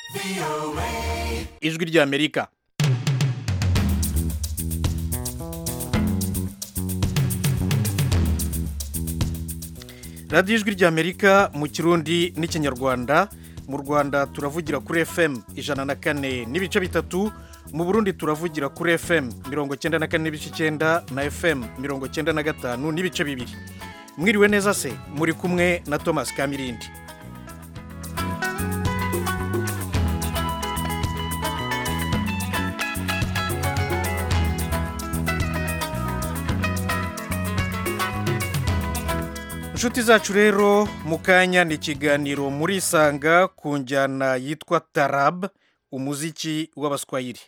ijwi ry'amerika radiyo ijwi ry'amerika mu kirundi n'ikinyarwanda mu rwanda turavugira kuri fm ijana na kane n'ibice bitatu mu burundi turavugira kuri fm mirongo cyenda na kane n'ibice icyenda na fm mirongo cyenda na gatanu n'ibice bibiri mwiriwe neza se muri kumwe na thomas kamirindi inshuti zacu rero mu kanya ni ikiganiro muri isanga ku njyana yitwa tarab umuziki w'abaswayiri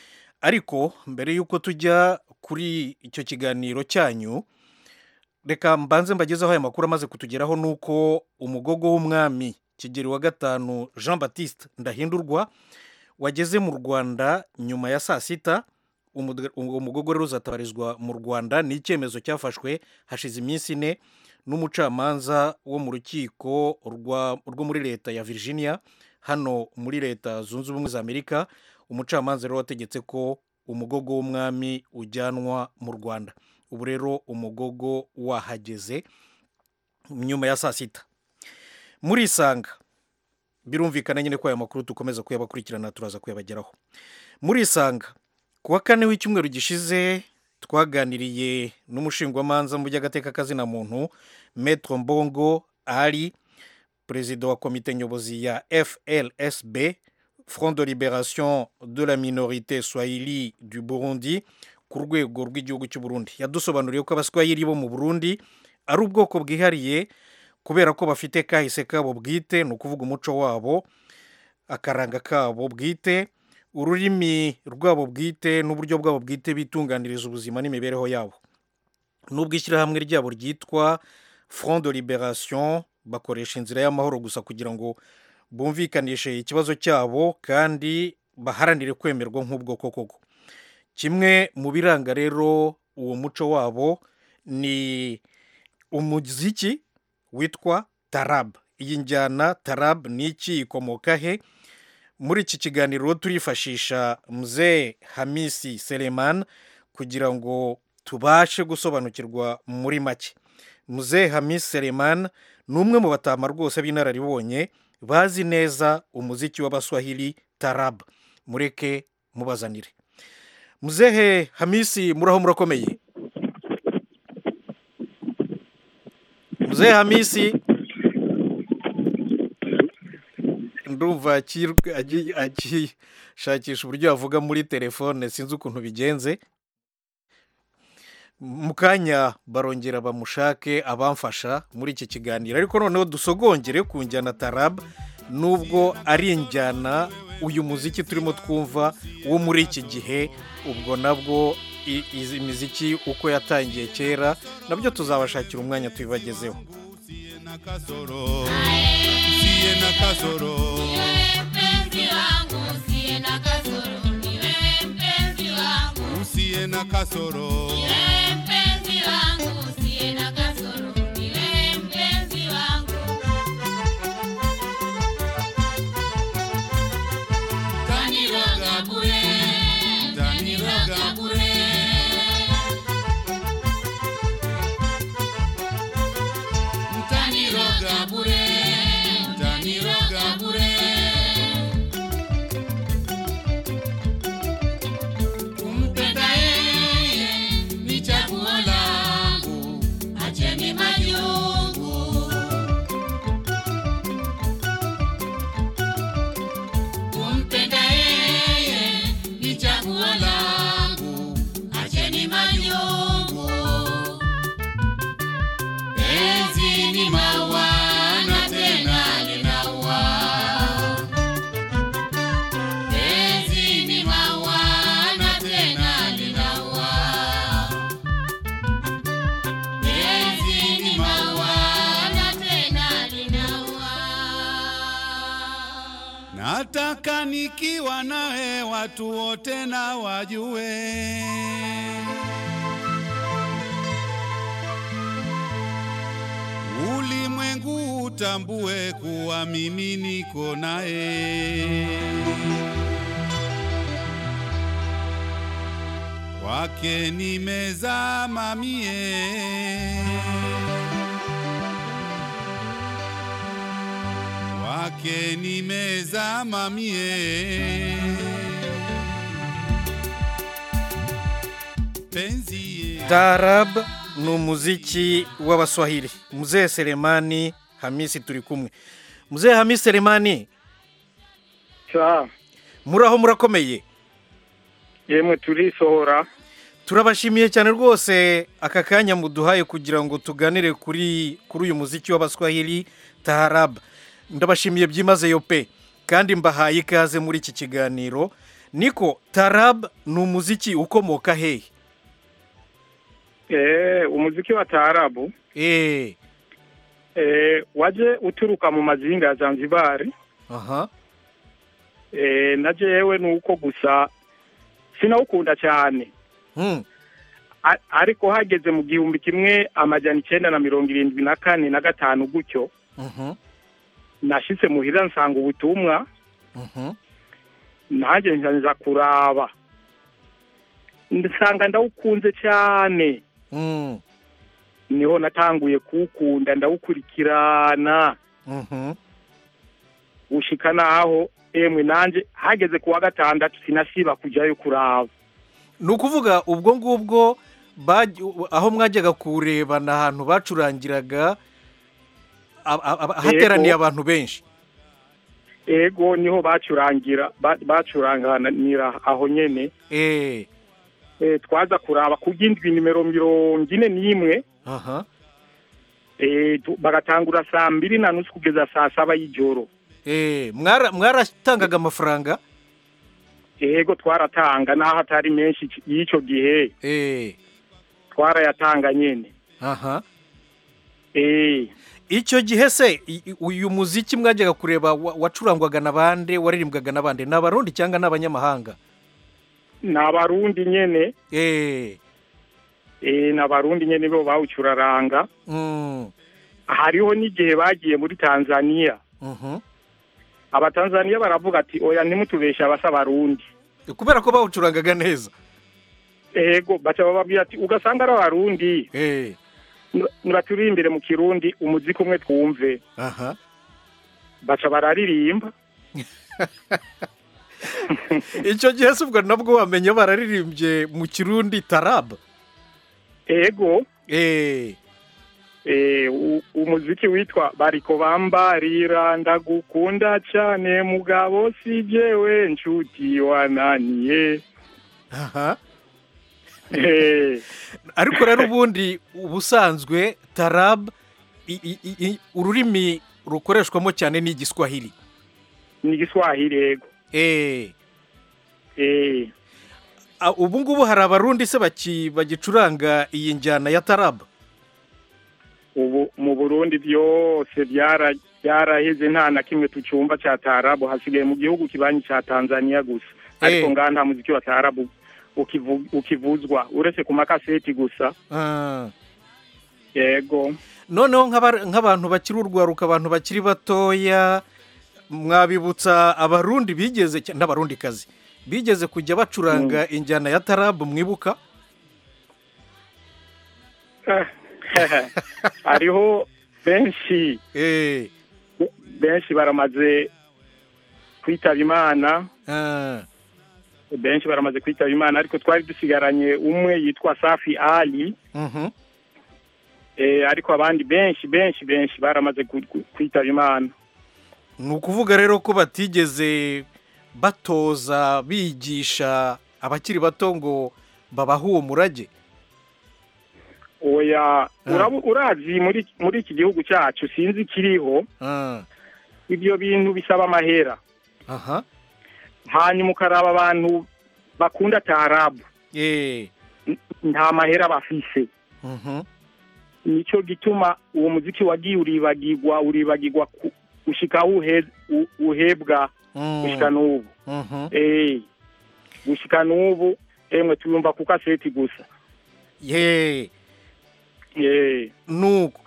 ariko mbere y'uko tujya kuri icyo kiganiro cyanyu reka mbanze mbagezeho aya makuru amaze kutugeraho ni uko umugogo w'umwami kigeri wa gatanu jean batiste ndahindurwa wageze mu rwanda nyuma ya saa sita uwo mugogo rero uzatabarizwa mu rwanda ni icyemezo cyafashwe hashize iminsi ine n'umucamanza wo mu rukiko rwo muri leta ya virginia hano muri leta zunze ubumwe za amerika umucamanza rero wategetse ko umugogo w'umwami ujyanwa mu rwanda ubu rero umugogo wahageze nyuma ya saa sita muri isanga birumvikana nyine ko aya makuru dukomeza kuyabakurikirana turaza kuyabageraho muri isanga ku wa kane w'icyumweru gishize twaganiriye n'umushingwamanza mu by'agateka kazina muntu metro mbongo ari perezida wa komite nyobozi ya flsb front de liberation de la minorité swahili du burundi ku rwego rw'igihugu cy'u burundi yadusobanuriye ko abaswahili bo mu burundi ari ubwoko bwihariye kubera ko bafite kahise kabo bwite ni ukuvuga umuco wabo akaranga kabo bwite ururimi rwabo bwite n'uburyo bwabo bwite bitunganiriza ubuzima n'imibereho yabo n'ubwo ishyirahamwe ryabo ryitwa front de liberation bakoresha inzira y'amahoro gusa kugira ngo bumvikanishe ikibazo cyabo kandi baharanire kwemerwa nk'ubwoko koko kimwe mu biranga rero uwo muco wabo ni umuziki witwa tarab iyi njyana tarab ni iki ikomoka he muri iki kiganiro turifashisha mzee hamisi selemani kugira ngo tubashe gusobanukirwa muri make mzee hamisi selemani ni umwe mu batama rwose b'inararibonye bazi neza umuziki w'abaswahili tarab mureke mubazanire muzehe hamisi muraho murakomeye muzehe hamisi ndumva akishakisha uburyo yavuga muri telefone sinzi ukuntu bigenze mu kanya barongera bamushake abamfasha muri iki kiganiro ariko noneho dusogongere ku njyana tarab nubwo ari injyana uyu muziki turimo twumva wo muri iki gihe ubwo nabwo izi miziki uko yatangiye kera nabyo tuzabashakira umwanya tubibagezeho usiye na kasoro nataka nikiwa nawe watu wote na wajue ulimwengu utambue kuwa mimi niko naye. Kwake nimezama mie, kwake nimezama mie. Penzi ye- Taarab ni umuziki w'abaswahili mzee Selemani Hamisi turi kumwe mzee Hamisi Selemani sa muraho murakomeye yemwe turisohora turabashimiye cyane rwose aka kanya muduhaye kugira ngo tuganire kuri kuri uyu muziki w'abaswahili Taarab ndabashimiye byimazeyo pe kandi mbahaye ikaze muri iki kiganiro niko Taarab ni umuziki ukomoka hehe eh umuziki wa taarabu eh eh waje uturuka mu mazinga ya Zanzibar aha eh na jewe nuko gusa sinawukunda cyane hmm. A- ariko hageze mu gihumbi kimwe amajana icenda na mirongo irindwi na kane na gatanu gutyo mhm nashitse muhira nsanga ubutumwa mhm nanjye nza kuraba nsanga ndawukunze cyane mm. niho natanguye kuwukunda ndawukurikirana mhm gushika naho emwe nanje hageze kuwa gatandatu sinasiba kujyayo kuraba ni ukuvuga ubwo ngubwo baj- aho mwajyaga kureba ni ahantu bacurangiraga a- a- a- hateraniye Yego. abantu benshi ego niho bacurangira ba- bacuranganira aho nyene eh e, twaza kuraba ku bw'indwi nimero mirongo ine n'imwe aha e, tu- bagatangura saa mbiri na nusu kugeza saa saba y'ijoro eh mwara mwaratangaga amafaranga ego twaratanga n'aho atari menshi c- y'icyo gihe eh twarayatanga nyene aha e, icyo gihe se i- i- uyu muziki mwajyaga kureba wa- wacurangwaga na bande waririmbwaga na bande ni abarundi cyangwa ni abanyamahanga ni abarundi nyene eh e, ni abarundi nyene bo bawucuraranga mm. hariho n'igihe bagiye muri tanzaniya mhm abatanzaniya baravuga ati oya ntimutubeshe abasa abarundi kubera ko bawucurangaga neza ego baca bababwira ati ugasanga ari abarundi eh nibaturimbire mu kirundi umuziki umwe twumve aha baca bararirimba icyo gihe se ubwo nabwo wamenye bararirimbye mu kirundi tarab ego eh eh, u- umuziki witwa bariko bambarira ndagukunda cyane mugabo si jewe nshuti wananiye aha Eh, ariko rero ubundi ubusanzwe tarab i- i- i- i- ururimi rukoreshwamo cyane ni igiswahili ni igiswahili ego eh Eh, a- ubu ngubu hari abarundi se baki- bagicuranga iyi njyana ya tarab ubu mu burundi byose byara- byaraheze nta na kimwe tucumva cya tarabu hasigaye mu gihugu kibanyi cya tanzaniya gusa ariko Eh. ngaha nta muziki wa tarabu ukivu- ukivuzwa uretse ku makaseti gusa Ah. yego noneho nk'aba- nk'abantu bakiri urwaruka abantu bakiri batoya mwabibutsa abarundi bigeze cya- n'abarundikazi bigeze kujya bacuranga injyana ya tarabu mwibuka hariho benshi eh benshi baramaze kwitaba imana ah, benshi baramaze kwitaba imana ariko twari dusigaranye umwe yitwa safi ali mhm. eh, ariko abandi benshi benshi benshi baramaze ku- ku- kwitaba imana ni ukuvuga rero ko batigeze batoza bigisha abakiri bato ngo babahe uwo murage oya urabu- urazi muri muri iki gihugu cyacu sinzi ikiriho Ah, ibyo bintu bisaba amahera aha hanyuma ukaraba abantu bakunda tarabu eh n- nta mahera bafise mhm. nicyo gituma uwo muziki wagiye uribagirwa uribagirwa ku- gushika aho uhe- u- uhebwa Mm, gushika n'ubu mhm. eh gushika n'ubu emwe tuyumva ku kaseti gusa ye eh nuko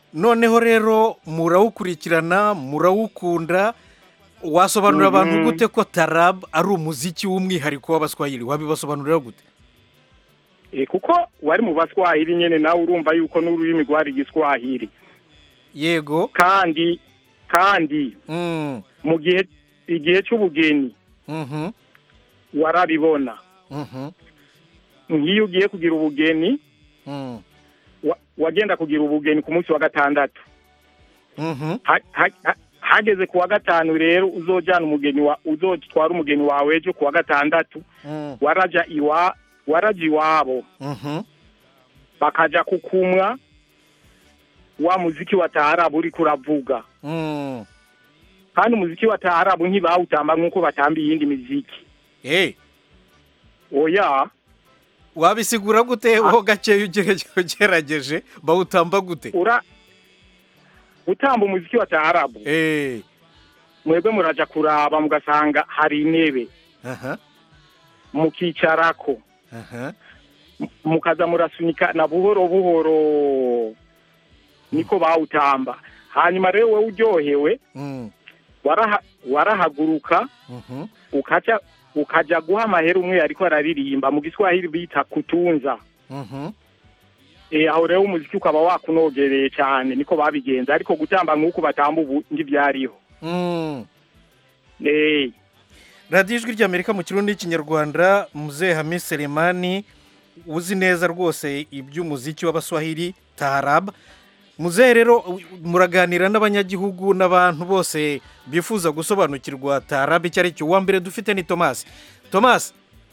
noneho rero murawukurikirana murawukunda wasobanurira abantu Mhm. gute ko tarab ari umuziki w'umwihariko w'abaswahili wabibasobanurira gute Eh, kuko wari mu baswahili nyene nawe urumva yuko n'ururimi rwari igiswahili yego kandi kandi Mm, mu gihe igihe c'ubugeni mhm, warabibona mhm, nk'iyo ugiye kugira ubugeni mm, wa- wagenda kugira ubugeni ku munsi wa gatandatu mhm, Ha- ha- ha- hageze ku wa gatanu rero uzojana umugeni wa uzotwara umugeni wawe ejo ku wa gatandatu mm, waraja iwa waraja iwabo mhm. bakaja kukumwa wa muziki wa taarabu uriko uravuga Mm. kandi umuziki wa taarabu ntibawutamba nk'uko batamba iyindi miziki Eh, oya wabisigura gute ho gakeya ugerageje ugerageje bawutamba gute ura gutamba umuziki wa taarabu Eh, mwebwe muraja kuraba mugasanga hari intebe aha, mukicarako aha. M- mukaza murasunika na buhoro buhoro niko bawutamba hanyuma rero wowe uryohewe Mm, waraha, warahaguruka mhm. ukaja ukaja guha amahera umwe ariko araririmba mu giswahili bita kutunza Mhm. e, aho rero umuziki ukaba wakunogereye cyane niko babigenza ariko gutamba nk'uko batamba ubu ntibyariho Mm. Eh, radiyo ijwi ry'amerika mu kirundi n'ikinyarwanda muzehe hami selemani uzi neza rwose iby'umuziki w'abaswahili taharab muzehe rero u- muraganira n'abanyagihugu n'abantu bose bifuza gusobanukirwa taharab icyo ari cyo uwa mbere dufite ni tomasi tomasi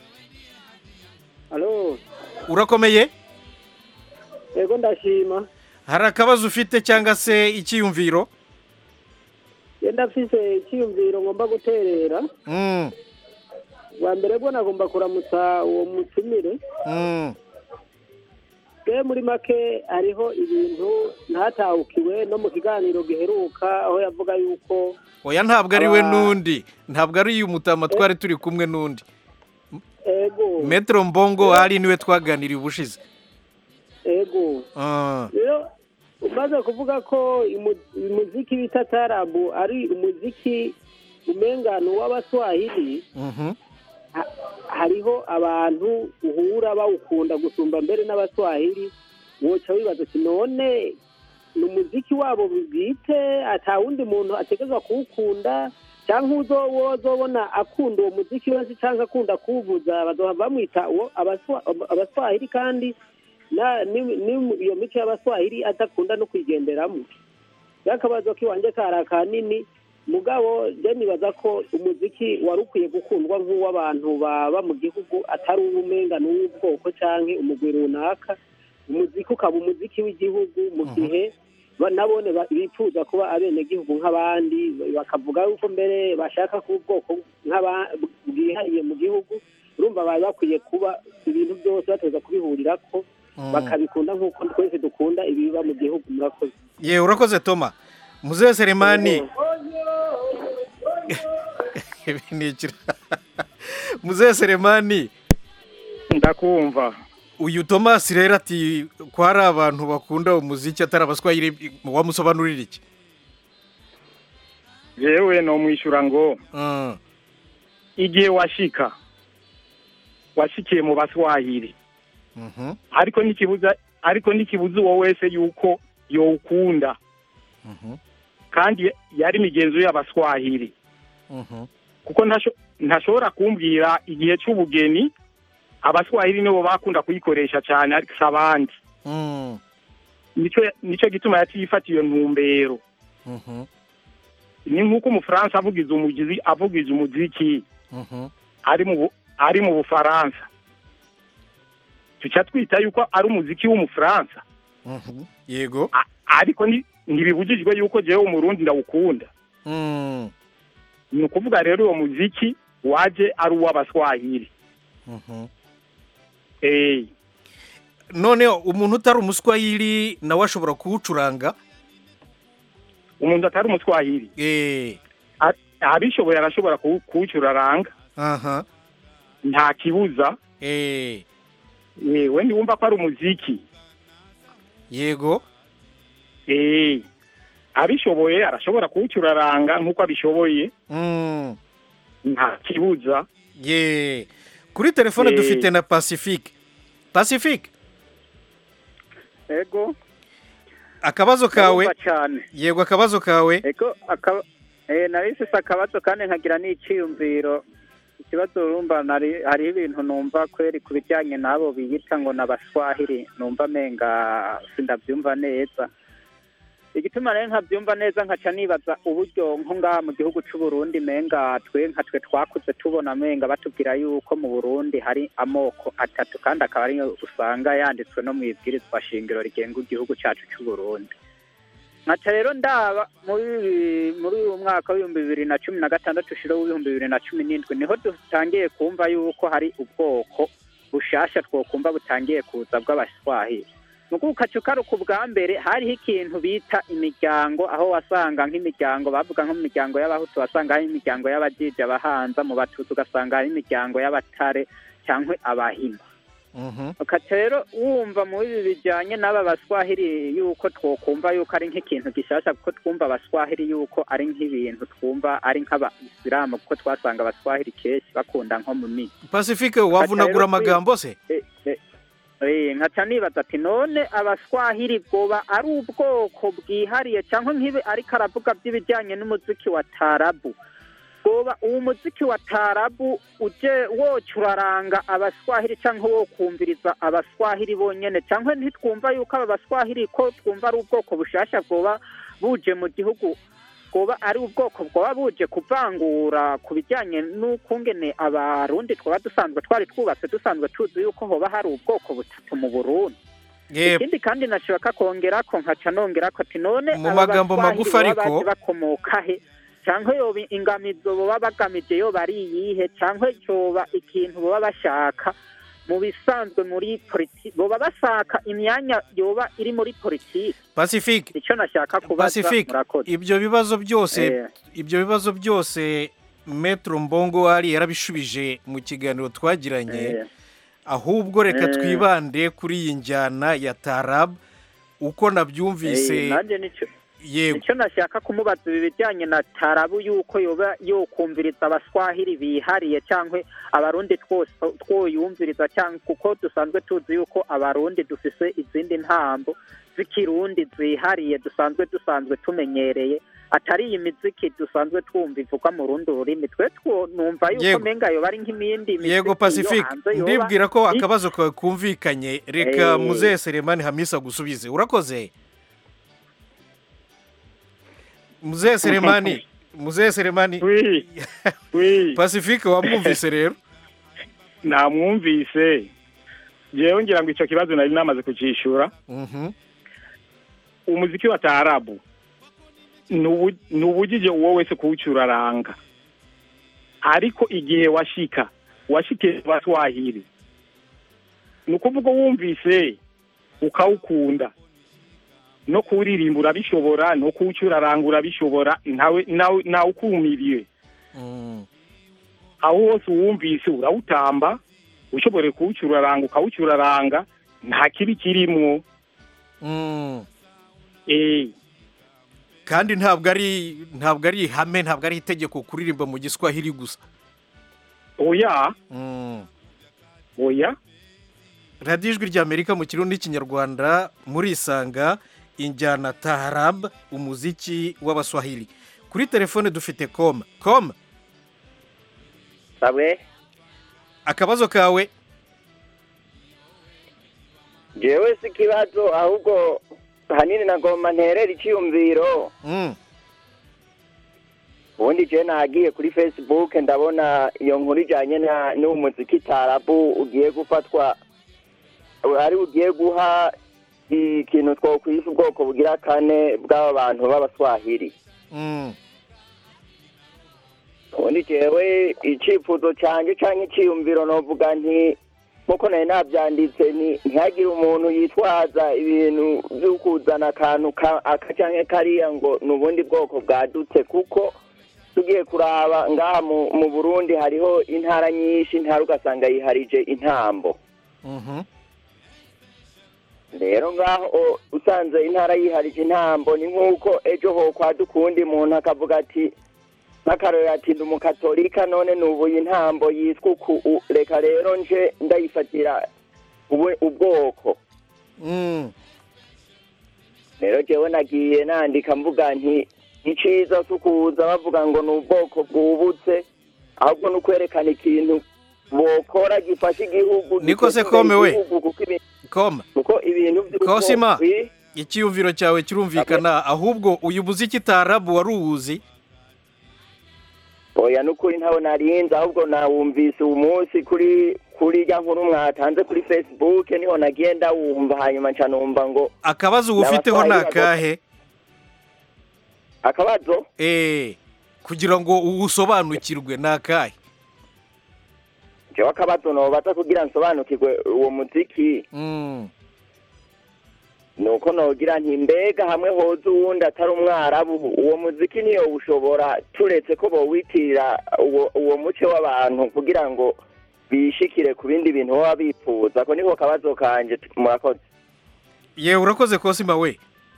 alo urakomeye yego ndashima hari akabazo ufite cyangwa se icyiyumviro yenda mfise icyiyumviro ngomba guterera Mm, bwa mbere bwo nagomba kuramutsa uwo mutumire mm, bwe muri make hariho ibintu ntatahukiwe no mu kiganiro giheruka aho yavuga yuko oya ntabwo ari we Aba- n'undi ntabwo ari uyu mutama twari turi kumwe n'undi ego metero mbongo ari niwe twaganiriye ubushize ego Ah, rero umaze kuvuga ko imu- umuziki bita tarabu ari umuziki umengano w'abaswahili mhm, ha- hariho abantu uhura bawukunda gusumba mbere n'abaswahili woca wibaza uti none ni umuziki wabo bwite ata wundi muntu ategerezwa kuwukunda cyangwa uzo wozobona akunda uwo muziki wese cyangwa akunda kuwuvuza bazohava bamwita uwo abaswa- abaswahili kandi na- ni- ni- iyo mico y'abaswahili adakunda no kwigenderamo y'akabazo k'iwanjye kari akanini mugabo je nibaza ko umuziki wari ukwiye gukundwa nk'uw'abantu baba mu gihugu atari uw'umenga n'uw'ubwoko canke umugwi runaka umuziki ukaba umuziki w'igihugu mu gihe ba- nabone ba- bifuza kuba abenegihugu nk'abandi bakavuga yuko mbere bashaka kuba ubwoko nk'aba- bwihariye mu gihugu urumva bari bakwiye kuba ibintu byose bateza kubihurirako mm. bakabikunda nk'uko twese dukunda ibiba mu gihugu murakoze ye urakoze toma muzehe selemani ibi ni ikira muzehe selemani ndakumva uyu tomasi rero ati ko hari abantu bakunda umuziki atari abaswahili wamusobanurira iki jewe nomwishyura ngo Ah, igihe washika washikiye mu baswahili mhm, ariko ntikibuza ariko ntikibuza uwo wese yuko yowukunda mhm, kandi yari imigenzo y'abaswahili mhm, kuko ntasho- ntashobora kumbwira igihe cy'ubugeni abaswahili nibo bakunda kuyikoresha cyane ariko si abandi mm, nico nico gituma yatiyifata iyo ntumbero mhm, ni nk'uko umufaransa avugiza umugizi avugiza umuziki mhm, ari mu Bu- ari mu bufaransa tuca twita yuko ari umuziki w'umufaransa mhm. yego A- ariko ni- ntibibujijwe yuko jewe umurundi ndawukunda Mm, ni ukuvuga rero uwo muziki waje ari uw'abaswahili mhm. eh none umuntu utari umuswahili nawe ashobora kuwucuranga umuntu atari umuswahili Eh, a- abishoboye arashobora kuwu- kuwucuraranga aha nta kibuza Eh, yewe ntiwumva ko ari umuziki yego eh abishoboye arashobora kuwucuraranga nk'uko abishoboye Mm. nta kibuza ye kuri telefone Eh. dufite na pacifique pacifique ego akabazo kawe ndumva cyane yego akabazo kawe ego akaba eh nari mfise akabazo kandi nkagira n'iciyumviro ikibazo urumva nari hariho ibintu numva kweri ku bijyanye n'abo biyita ngo n'abaswahili numva menga sindabyumva neza igituma rero nkabyumva neza nkaca nibaza uburyo nko ngaha mu gihugu c'u Burundi menga twe nka twe twakuze tubona menga batubwira yuko mu Burundi hari amoko atatu kandi akaba ariyo usanga yanditswe no mu ibwirizwa shingiro rigenga igihugu cacu c'u Burundi nkaca rero ndaba muri muri uyu mwaka w'ibihumbi bibiri na cumi na gatandatu ushira w'ibihumbi bibiri na cumi n'indwi niho dutangiye kumva yuko hari ubwoko bushasha twokumva butangiye kuza bw'abaswahili nuko ukaca ukaruka ubwa mbere hariho ikintu bita imiryango aho wasanga nk'imiryango bavuga nko mu miryango y'abahutu wasanga hari imiryango y'abajiji abahanza mu batutsi ugasanga hari imiryango y'abatare cyangwa abahima Mhm. ukaca rero wumva muri ibi bijyanye n'aba baswahili yuko twokumva yuko ari nk'ikintu gishasha kuko twumva abaswahili yuko ari nk'ibintu twumva ari nk'abayisilamu kuko twasanga abaswahili kenshi bakunda nko mu migi pacifique wavunagura amagambo se Eh, eh, eh, nkaca nibaza ati none abaswahili bwoba ari ubwoko bwihariye cyangwa nk'ibi ariko aravuga by'ibijyanye n'umuziki wa tarabu bwoba uwo muziki wa tarabu uje woca uraranga abaswahili cyangwa wo kumviriza abaswahili bonyene cyangwa ntitwumva yuko aba baswahili ko twumva ari ubwoko bushasha bwoba buje mu gihugu bwoba ari ubwoko bwoba buje kuvangura ku bijyanye n'ukungene abarundi twaba dusanzwe twari twubatse dusanzwe tuzi yuko hoba hari ubwoko butatu mu burundi Ye, ikindi kandi nashaka kongera ko nkaca nongera ko ati none Mu aba magambo baswahili magufi baba ariko- baje bakomoka he cyangwa yoba ingamizo boba bagamije yoba ari iyihe cyangwa yoba ikintu boba bashaka mu bisanzwe muri politiki boba bashaka imyanya yoba iri muri politiki pacifique icyo nashaka kubaza pacifique murakoze ibyo bibazo byose Eh. ibyo bibazo byose metro mbongo ari yarabishubije mu kiganiro twagiranye Eh, ahubwo reka Eh. twibande kuri iyi njyana ya tarab uko eh, nabyumvise nanjye nicyo yego icyo nashaka kumubaza ibi bijyanye na tarabu yuko yoba yokumviriza abaswahili bihariye cyangwa abarundi twose twoyumviriza cyangwa kuko dusanzwe tuzi yuko abarundi dufise izindi ntambo z'ikirundi zihariye dusanzwe dusanzwe tumenyereye atari iyi miziki dusanzwe twumva ivugwa mu rundi rurimi twe two numva yuko Yego. menga yoba ari nk'imindi miziki yego yo pacifique hanze yoba ndibwira ko i- akabazo kawe kumvikanye reka Eh. muzehe seremani hamisa gusubize urakoze muzehe seremani muzehe seremani wi wi pacifique wamwumvise rero namwumvise jewe ngira ngo icyo kibazo nari namaze kucyishura Mhm. umuziki wa taarabu ni ubu- ni ubujije uwo wese kuwucuraranga ariko igihe washika washikiye abaswahili ni ukuvuga wumvise ukawukunda no kuwuririmba urabishobora no kuwucuraranga urabishobora ntawe nawe nawe ukumiriye Mm. aho hose uwumvise urawutamba ushobore kuwucuraranga ukawucuraranga nta kibi kirimwo Mm. eh kandi ntabwo ari ntabwo ari ihame ntabwo ari itegeko kuririmba mu giswahili gusa oya Mm. oya radiyo ijwi ry'amerika mu kirundi n'ikinyarwanda murisanga injyana taharab umuziki w'abaswahili kuri telefone dufite koma koma sabwe akabazo kawe jewe si ikibazo ahubwo hanini nagomba nterera icyiyumviro Mm. ubundi je nagiye kuri facebook ndabona iyo nkuru ijanye na- n'uwo muziki tarabu ugiye gufatwa ari ugiye guha ikintu twokwisa ubwoko bugira kane bw'aba bantu b'abaswahili Mm. ubundi jewe icifuzo canje canke iciyumviro novuga nti nkuko nari navyanditse ni ntihagire umuntu yitwaza ibintu vyo kuzana akantu ka- aka canke kariya ngo ni ubundi bwoko bwadutse kuko tugiye kuraba ngaha mu, mu burundi hariho intara nyinshi intara ugasanga yiharije intambo Mhm. rero ngaho o- usanze intara yiharije intambo ni nk'uko ejo ho kwaduka uwundi muntu akavuga ati nk'akarorero ati ndi umukatolika none nubuye intambo yitwa uku u- reka rero nje ndayifatira ube- ubwoko Mm. rero jewe nagiye nandika mvuga nti iciza si ukuza bavuga ngo ni ubwoko bwubutse ahubwo ni ukwerekana ikintu bokora gifasha igihugu Niko se giteza imbere kome we? igihugu, kuko ibi- koma kuko ibintu by'uko- Kosima. Wi- icyiyumviro cyawe kirumvikana ahubwo uyu muziki tarabu wari uwuzi oya nukuri ntawe narinze ahubwo nawumvise uyu munsi kuri kuri ya nkuru mwatanze kuri facebook niho nagiye ndawumva hanyuma nca numva ngo akabazo uwufiteho ni N'abatwaye akahe akabazo Eh, kugira ngo uwusobanukirwe ni akahe jewe akabazo nobaza kugira nsobanukirwe uwo muziki Mm. nuko nogira nti mbega hamwe hoza uwundi atari umwarabu uwo muziki niyo ushobora turetse ko bowitirira uwo uwo muce w'abantu kugira ngo bishikire ku bindi bintu baba bifuza ko niko kabazo kanje murakoze yewe urakoze kosima we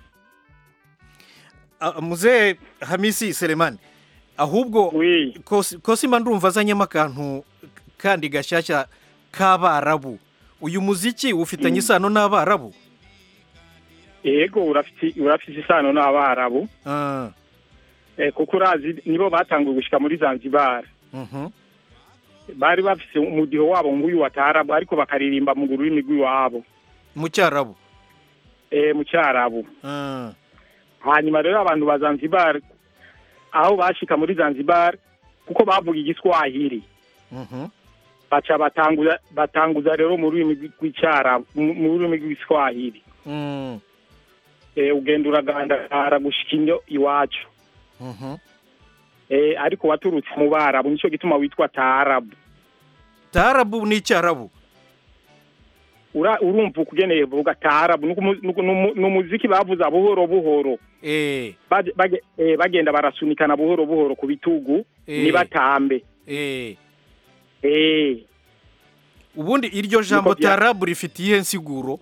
Ah, muzee hamisi selemani ahubwo wi Kosi- kosima ndumva azanyemo akantu kandi gashyashya k'abarabu uyu muziki ufitanye isano n'abarabu yego urafite urafite isano n'abarabu Ah, eh, kuko urazi nibo batanguye gushika muri Zanzibar mhm. bari bafise umudiho wabo nguyu wa tarabu ariko bakaririmba mu rurimi rw'iwabo mu cyarabu eh, mu cyarabu Ah, hanyuma rero abantu ba Zanzibar aho bashika muri Zanzibar kuko bavuga igiswahili mhm. baca batanguza batanguza rero mu rurimi rw'icyarabu mu mu rurimi rw'igiswahili Mm, eh, ugenda uragandara gushika inyo iwacu mhm. eh, ariko waturutse mu barabu nico gituma witwa taarabu tarabu ni icyarabu Ura- urumva ukugeneye vuga taarabu nuko umu- nuko- numu- numuziki bavuza buhoro buhoro Eh, Bage- bage- eh, bagenda barasunikana buhoro buhoro ku bitugu Eh. nibatambe eh. eh, ubundi iryo jambo Niko bya- tarabu rifite iyihe nsiguro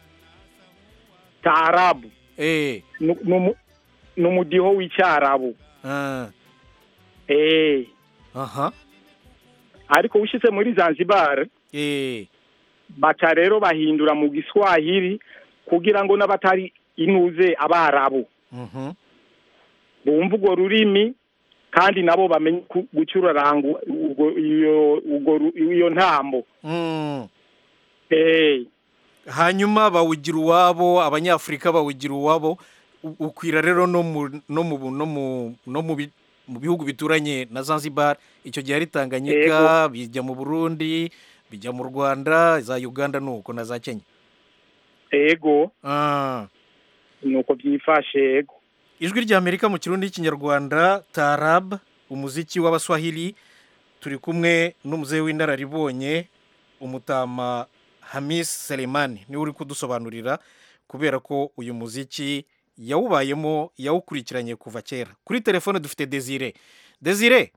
taarabu Eh, Nu- numu- numudiho w'icyarabu ah, eh, aha ariko ushitse muri Zanzibar Eh, baca rero bahindura mu giswahili kugira ngo n'abatari inuze abarabu mhm. bumva urwo rurimi kandi nabo bamenye ku- gucuraranga urwo- iyo urwo ru- iyo ntambo Mm. eh, hanyuma bawugira uwabo abanyafurika bawugira uwabo U- ukwira rero no mu no mu no mu no mu bi- mu bihugu bituranye na Zanzibar icyo gihe ari Tanganyika bijya mu Burundi bijya mu Rwanda za Uganda nuko na za Kenya ego ah. nuko byifashe ego ijwi rya Amerika mu kirundi n'ikinyarwanda Tarab umuziki w'abaswahili turi kumwe n'umuzehe w'inararibonye umutama Hamis Selemani niwe uri kudusobanurira kubera ko uyu muziki yawubayemo yawukurikiranye kuva kera kuri telefone dufite Desire Desire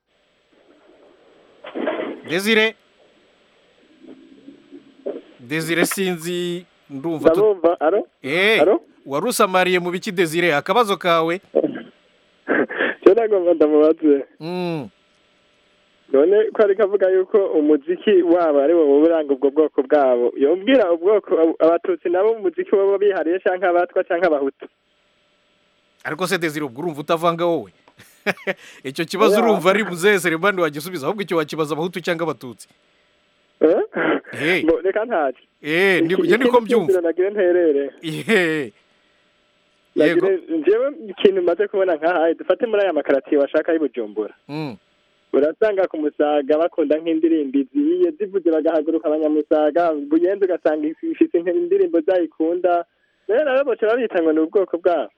Desire Desire sinzi ndumva tu... ndabumva aro eh aro wari usamariye mu biki Desire akabazo kawe cyo nagomba ndamubaze mm. none ko ari kavuga yuko umuziki wabo ari wo uranga ubwo bwoko bwabo yombwira ubwoko abatutsi nabo umuziki wabo bihariye cyangwa abatwa cyangwa abahutu ariko se Desire ubwo urumva utavanga wowe icyo kibazo Oya. urumva ari muzehe Selemani wagisubiza ahubwo icyo wakibaza abahutu cyangwa abatutsi Eh? Eh. Ngo reka ntacyo eh ndi njye niko mbyumva nagire nterere eh yego nagire njyewe ikintu maze kubona nkahaye dufate muri aya makaratiye washaka y'i Bujumbura mm. urasanga ku musaga bakunda nk'indirimbo iziye zivuze bagahaguruka abanyamusaga buyenzi ugasanga ifite indirimbo zayikunda rero nabo boca babita ngo ni ubwoko bwabo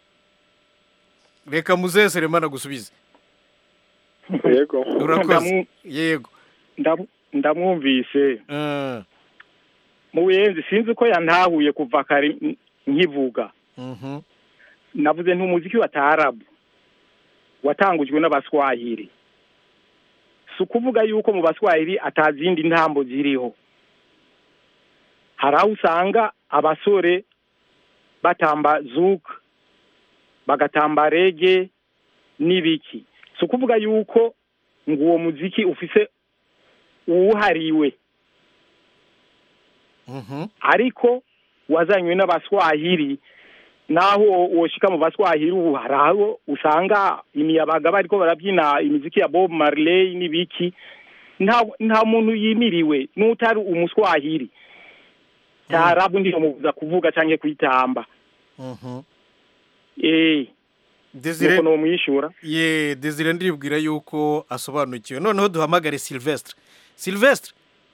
reka muzehe Selemani agusubize yego urakoze Ndamu- yego ndamu- ndamwumvise Ah, mu buyenzi sinzi ko yantahuye kuva kare n- nkivuga mhm. navuze ntumuziki wa taarabu watangujwe n'abaswahili si ukuvuga yuko mu baswahili atazindi ntambo ziriho hari aho usanga abasore batamba zuka bagatamba rege n'ibiki si ukuvuga yuko ngo uwo muziki ufise uwuhariwe Mhm. ariko wazanywe n'abaswahili naho woshika mu baswahili ubu hari aho usanga imiyabaga bariko barabyina imiziki ya bob marley n'ibiki nta nta muntu yimiriwe n'utari umuswahili tarabu ndiyomubuza kuvuga canke kwitamba Mhm. eh Desire nuko nomwishura ye Desire ndiribwira yuko asobanukiwe noneho duhamagare Sylvestre Sylvestre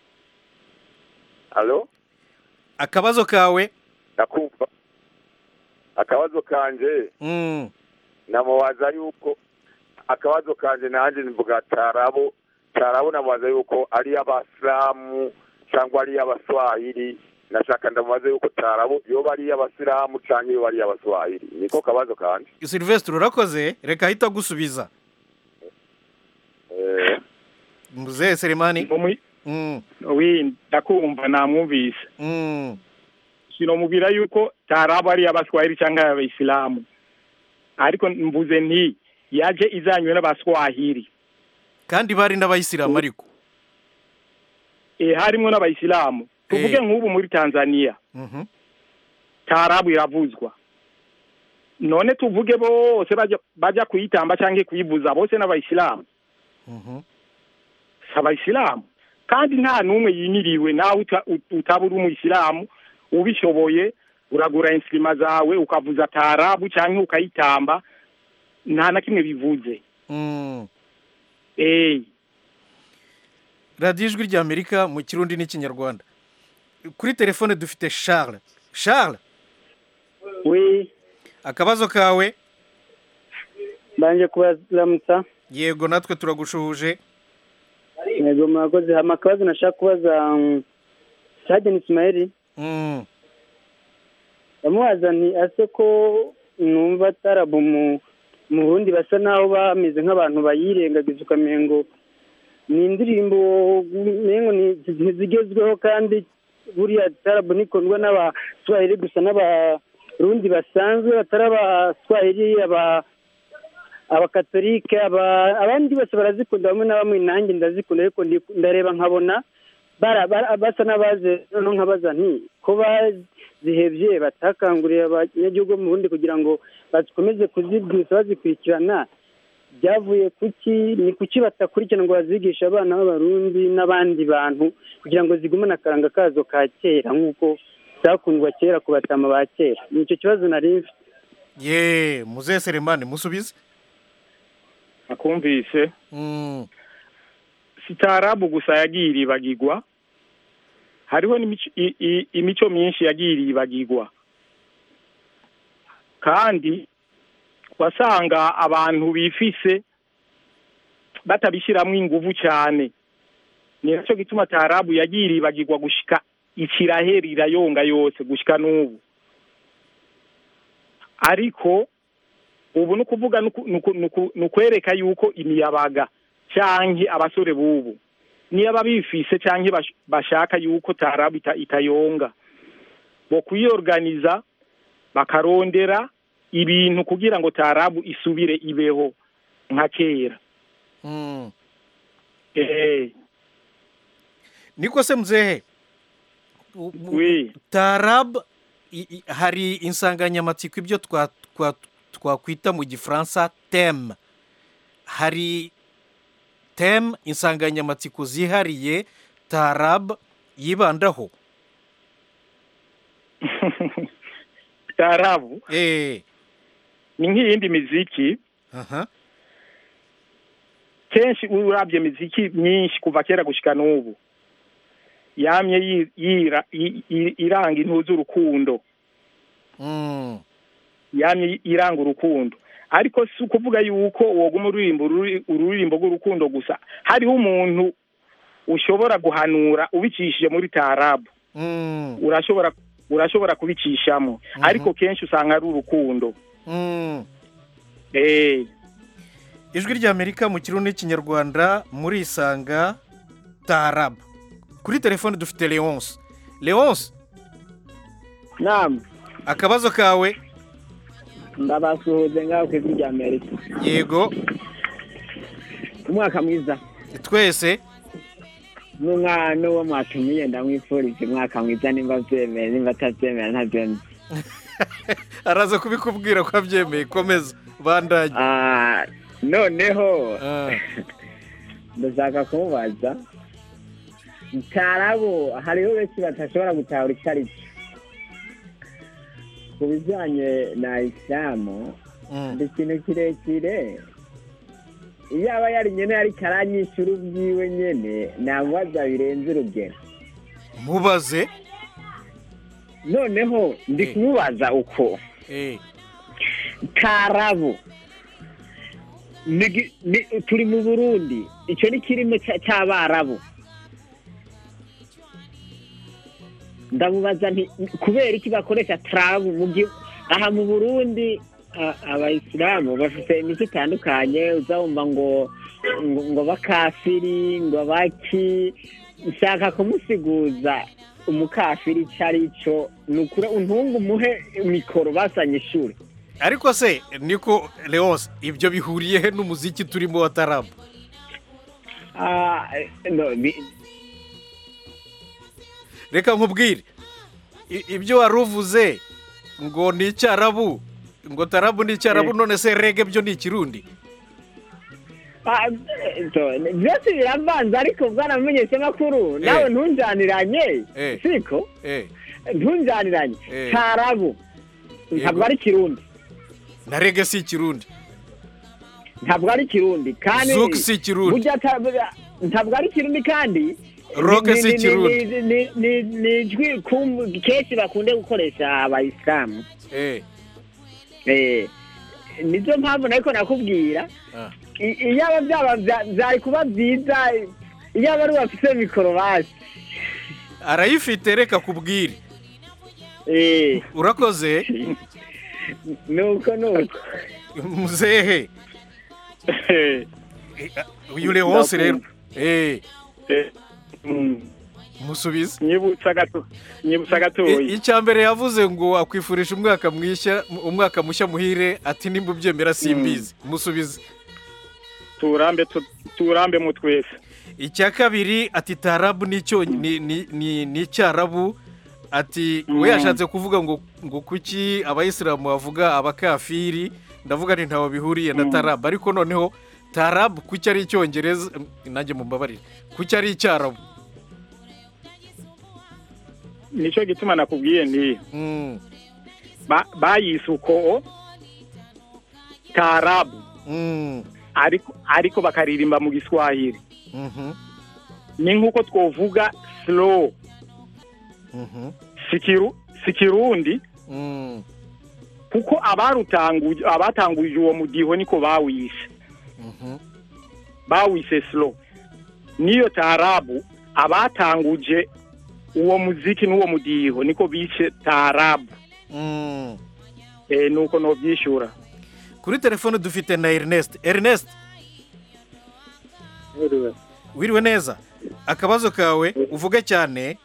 alo akabazo kawe ndakumva akabazo kanje Mm. namubaza yuko akabazo kanje nanjye mvuga tarabo tarabo namubaza yuko ari abasilamu cyangwa ari abaswahili nashaka ndamubaza yuko tarabo yoba ari abasilamu cyangwa yoba ari abaswahili niko kabazo kanje Sylvestre urakoze reka ahita gusubiza eh, muzehe Selemani Umwi- Mm. wi ndakumva namwumvise Mm. sinomubwira yuko tarabu ari abaswahili cyangwa abayisilamu ariko mvuze nti yaje izanywe n'abaswahili kandi bari n'abayisilamu ariko e, harimo n'abayisilamu tuvuge Eh. nk'ubu muri tanzania Mhm. tarabu iravuzwa none tuvuge bose baja baja kuyitamba cyangwa kuyivuza bose n'abayisilamu Mhm. si abayisilamu kandi nta n'umwe yimiriwe nawe uta- ut- utaba uri umuyisilamu ubishoboye uragura insirima zawe ukavuza tarabu cyangwa ukayitamba nta na kimwe bivuze Mm. eh radiyo ijwi ry'amerika mu kirundi n'ikinyarwanda kuri telefone dufite charles charles we akabazo kawe mbanje kubaramutsa yego natwe turagushuhuje yego murakoze hama akabazo nashaka kubaza um, Sajeni Ismail Mm. ndamubaza nti ase ko numva tarabu mu mu Burundi basa naho bameze nk'abantu bayirengagiza ukamengo ni indirimbo mengo ni- ntizigezweho kandi buriya tarabu nikundwa n'abaswahili gusa n'abarundi basanzwe batari abaswahili aba abakatolike aba- abandi bose barazikunda bamwe na bamwe nanjye ndazikunda ariko ndi- ndareba nkabona bara- bara- basa n'abaze noneho nkabaza nti ko bazihebye batakanguriye abanyagihugu bo mu burundi kugira ngo bakomeze kuzibwisa bazikurikirana byavuye kuki ni kuki batakurikirana ngo bazigishe abana b'abarundi n'abandi bantu kugira ngo zigumane akaranga kazo ka kera nk'uko zakundwa kera ku batama ba kera ni icyo kibazo nari mfite ye muzehe Selemani musubize akumvise Mm. si tarabu gusa yagiye iribagirwa hariho n'imico i- i- imico myinshi yagiye iribagirwa kandi wasanga abantu bifise batabishyiramo inguvu cyane ni nacyo gituma tarabu yagiye iribagirwa gushika ikiraheri irayonga yose gushika n'ubu ariko ubu ni ukuvuga ni uku- ni uku- ni uku- ni ukwereka yuko imiyabaga canke abasore bubu niba bifise canke bash- bashaka yuko tarabu ita- itayonga bo kuyorganiza bakarondera ibintu kugira ngo tarabu isubire ibeho nka kera Mm. eh niko se muzehe U- u- we tarab i- i- hari insanganyamatsiko ibyo twa- twa- twakwita mu gifaransa teme hari teme insanganyamatsiko zihariye tarab yibandaho tarabu eh ni nk'iyindi miziki aha kenshi urabye miziki myinshi kuva kera gushika n'ubu yamye yi- yira- yi- yi- iranga intu z'urukundo Mm. yamye iranga urukundo ariko si ukuvuga yuko woguma uririmba ururi- ururirimbo rw'urukundo gusa hariho umuntu ushobora guhanura ubicishije muri tarabu Mm. urashobora urashobora kubicishamo ariko kenshi usanga ari urukundo Mm. eh ijwi ry'amerika mu kirundi n'ikinyarwanda murisanga tarab kuri telefone dufite leonce leonce nama akabazo kawe ndabasuhuze ngaho ku ijwi rya amerika yego umwaka mwiza twese n'umwana uwo mwatumiye ndamwifurije umwaka mwiza nimba abyemeye nimba atabyemera ntabyemeye araza kubikubwira ko abyemeye komeza bandanye Ah, noneho Ah. ndashaka kumubaza itarabo hariho benshi batashobora gutahura icyo ari cyo ku bijyanye na isilamu Mm. ni ikintu kirekire iyo aba yari nyene ariko aranyishyura ubwiwe nyene namubaza birenze urugero mubaze noneho ndi kumubaza uko eh tarabu ni gi- ni- turi mu burundi icyo ni kirimo cya- cy'abarabu ndamubaza nti kubera iki bakoresha tarabu mu gihe aha mu burundi a- abayisilamu bafite imico itandukanye uzabumva ngo ngo, ngo bakafiri ngo baki nshaka kumusiguza umukafiri icyo ari cyo ni ukuri untunga umuhe mikoro basanye ishuri ariko se niko leonce ibyo bihuriye he n'umuziki turimo wa tarabu Ah, no, bi- reka nkubwire i- ibyo wari uvuze ngo ni icyarabu ngo tarabu ni icyarabu none se rege byo ni ikirundi ah, so, byose biravanze ariko bwaramenyesha makuru nawe ntunjaniranye Eh. siko eh ntunjaniranye Eh. tarabu ntabwo ari kirundi na rege si ikirundi ntabwo ari kirundi kandi Zouk si Kirundi. burya ta- burya- ntabwo ari kirundi kandi Rock ni- si ni- ni- Kirundi. ni- ni- ni- ni ijwi kum- kenshi bakunde gukoresha abayisilamu eh Eh, nizo mpamvu nariko nakubwira Ah. I- iyaba byaba bya- byari kuba byiza iyaba ari bafise mikoro basi arayifite reka kubwire Eh, urakoze nuko nuko muzehe uyu leonce rero eh musubize nyibutsa gato nyibutsa I- gatoya icya mbere yavuze ngo akwifurije umwaka mwishya umwaka mushya muhire ati nimba ubyemera simbizi musubize turambe tu- turambe mu twese icya kabiri ati tarabu ni icyo ni ni ni ni icyarabu ati we Mm. yashatse kuvuga ngo ngo kuki abayisilamu bavuga abakafiri ndavuga nti ntaho bihuriye na Mm. tarabu ariko noneho tarabu kuki ari icyongereza nanjye mumbabarire kuki ari icyarabu nicyo gituma nakubwiye nti Mm, ba- bayise uko tarabu mm, ariko ariko bakaririmba mu giswahili mhm, ni nk'uko twovuga slow mhm, sikiru sikirundi mm, kuko abarutanguje abatanguje uwo mudiho niko bawise mhm. bawise slow niyo tarabu abatanguje uwo muziki n'uwo mudiho niko bishe tarabu Mm. eh nuko nobyishura kuri telefone dufite na ernest ernest wiriwe neza akabazo kawe uvuge cyane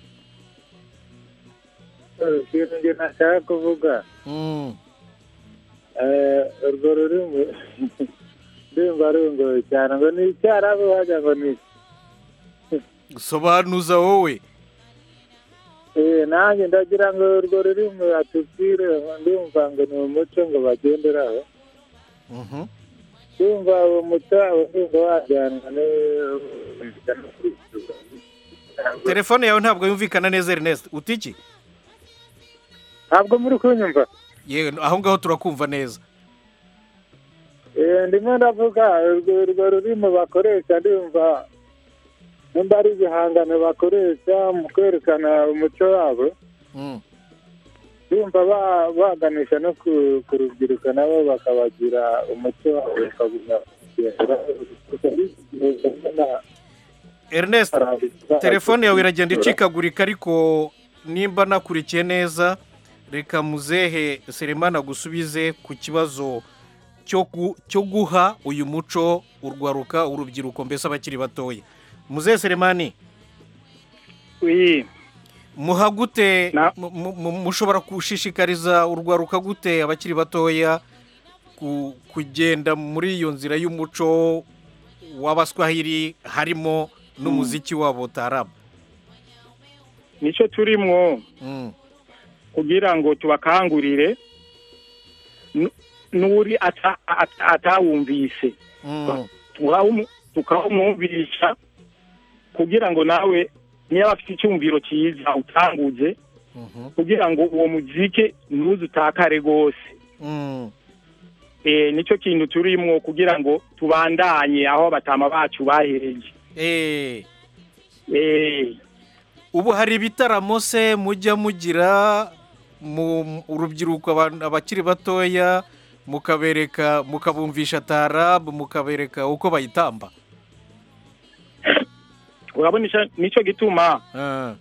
ikintu njye nashaka kuvuga Mm, eh, urwo rurimi ndumva rungoye cyane ngo ni icyarabu wagira ngo ni sobanuza wowe Eh, nanjye ndagira ngo urwo rurimi atubwire ndumva ngo ni umuco ngo bagenderaho Mhm. ndumva uwo muco wabo ndumva wajyanwa telefone yawe ntabwo yumvikana neza ernest uti iki ntabwo muri kunyumva yewe aho ngaho turakumva neza Eh, ndimo ndavuga urwo urwo rurimi bakoresha ndumva nimba ari ibihangano bakoresha mu kwerekana umuco wabo Mm. ndumva ba- baganisha no ku ku rubyiruko nabo bakabagira umuco wabo bakagumya ernest telefone yawe iragenda icikagurika ariko nimba nakurikiye neza reka muzehe seremana gusubize ku kibazo cyo gu- cyo guha uyu muco urwaruka urubyiruko mbese abakiri batoya muzehe seremani oui muha gute mu- mu- mu- mushobora gushishikariza urwaruka gute abakiri batoya ku- kugenda muri iyo nzira y'umuco w'abaswahili harimo n'umuziki wabo tarabu nicyo turimwo Mm. kugira ngo tubakangurire nu- n'uri ata- ata- atawumvise Mm. tukawumu- tukawumwumvisha kugira ngo nawe niba afite icyumviro cyiza utanguze Mhm. kugira ngo uwo muziki ntuze utakare rwose Mm. eh nicyo kintu turimwo kugira ngo tubandanye aho abatama bacu bahereje Eh. eh ubu hari ibitaramo se mujya mugira mu urubyiruko abantu- abakiri batoya mukabereka mukabumvisha tarabu mukabereka uko bayitamba urabona ica- nicyo gituma Ah.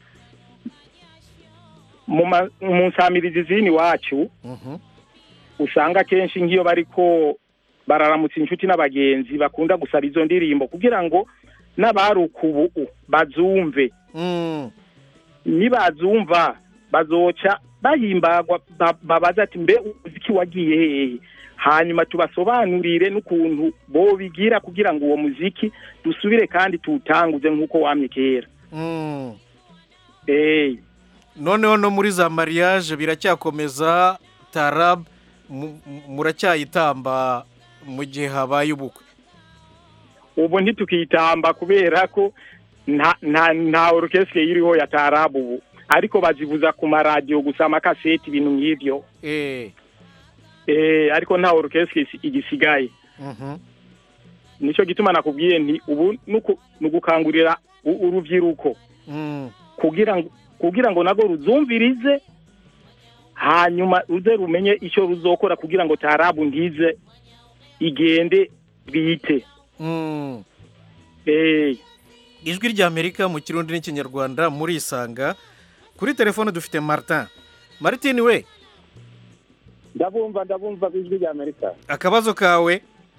mu ma- mu nsamirizi zini wacu Mhm. usanga kenshi nk'iyo bariko bararamutsa inshuti n'abagenzi bakunda gusaba izo ndirimbo kugira ngo n'abaruka ubu bazumve Mm. nibazumva bazoca bahimbagwa ba- babaza ati mbe umuziki wagiye hehe hanyuma tubasobanurire n'ukuntu bobigira kugira ngo uwo muziki dusubire kandi tuwutanguze nk'uko wamye kera Mm. eh noneho no muri za mariage biracyakomeza tarabu mu- mu- muracyayitamba mu gihe habaye ubukwe ubu ntitukitamba kubera ko nta nta nta orukestre iriho ya tarabu ubu ariko bazivuza ku maradiyo gusa amakaseti ibintu nk'ibyo eh eh ariko nta orukestre isi- igisigaye Mhm. nicyo gituma nakubwiye nti ubu nuku- nugukangurira u- urubyiruko Mm. kugira ngo kugira ngo nago ruzumvirize hanyuma ruze rumenye icyo ruzokora kugira ngo tarabu ntize igende bwite Mm. eh ijwi ry'amerika mu kirundi n'ikinyarwanda murisanga kuri telefone dufite martin martin we ndabumva ndabumva ijwi rya amerika akabazo kawe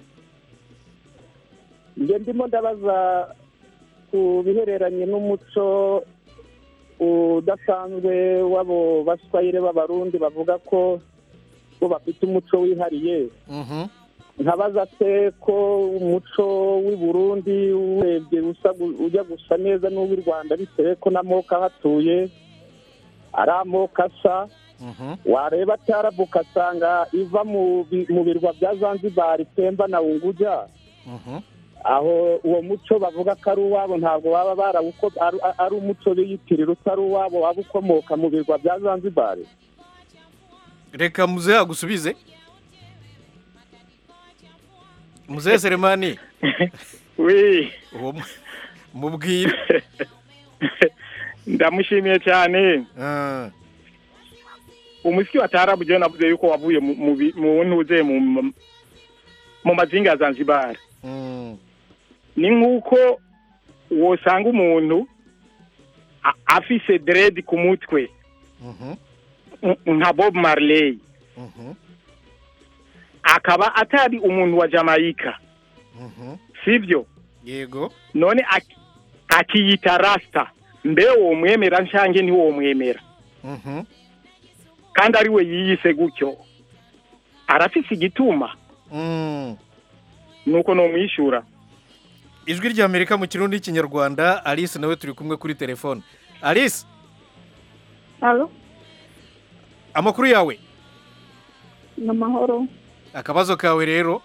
njye ndimo ndabaza ku bihereranye n'umuco udasanzwe w'abo baswayire b'abarundi bavuga ko bo bafite umuco wihariye Mhm. nkabaza se ko umuco w'i burundi urebye usa gu- ujya gusa neza n'uw'i rwanda bitewe ko n'amoko ahatuye ari amoko asa Mhm. wareba cyarabu ugasanga iva mu bi- mu birwa bya zanzibar temba na unguja Mhm. aho uwo muco bavuga ko ari uwabo ntabwo baba barawuko ari- ari umuco biyitirira utari uwabo waba ukomoka mu birwa bya zanzibar reka muzehe agusubize muzehe seremani we uwo mu- mubwire ndamushimiye cyane Ah. umuziki wa tarabu jewe navuze yuko wavuye mu- mu bi- mu ntuze mu mu mazinga ya zanzibar Mm. ni nk'uko wosanga umuntu a- afise deredi ku mutwe Mhm. n- nka bob marley Mhm. akaba atari umuntu wa jamaica Mhm. sibyo yego none aki- akiyita rasta mbe womwemera nshange ntiwomwemera Mhm. kandi ari we yiyise gutyo arafise igituma Mm. nuko nomwishyura ijwi ry'amerika mu kirundi n'ikinyarwanda alice nawe turi kumwe kuri telefone alice Alo, amakuru yawe ni amahoro. akabazo kawe rero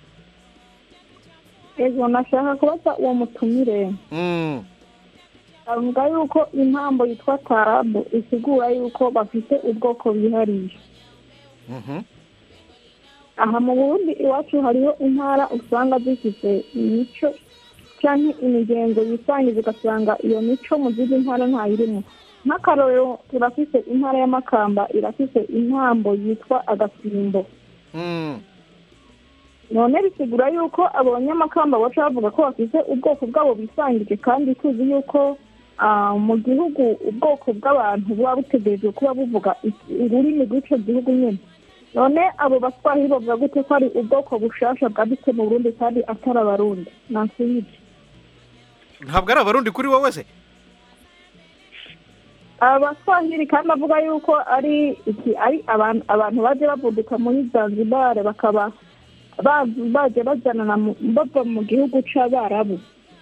Ego nashaka kubaza uwo mutumire. Mm. Avuga yuko impambo yitwa tarabu isigura yuko bafite ubwoko bwihariye. Mhm. Aha mu Burundi iwacu hariho intara usanga zifite imico cyangwa imigenzo yisangiza ugasanga iyo mico mu zindi ntara ntayirimo. Nk'akarorero turafise intara y'Amakamba irafise intambo yitwa agasimbo. Mm. none bisigura yuko abanyamakamba baca bavuga ko bafite ubwoko bwabo bisangije kandi tuzi yuko ah, mu gihugu ubwoko bw'abantu buba butegerejwe kuba buvuga iki- ururimi rw'icyo gihugu nyine none abo baswahili bavuga gute ko ari ubwoko bushasha bwadutse mu burundi kandi atari abarundi nansubije ntabwo ari abarundi kuri wowe se abaswahili kandi avuga yuko ari iki ari abantu abantu baje bavuduka muri zanzibar bakaba ba- baje bajyanana mu- bava mu gihugu c'abarabu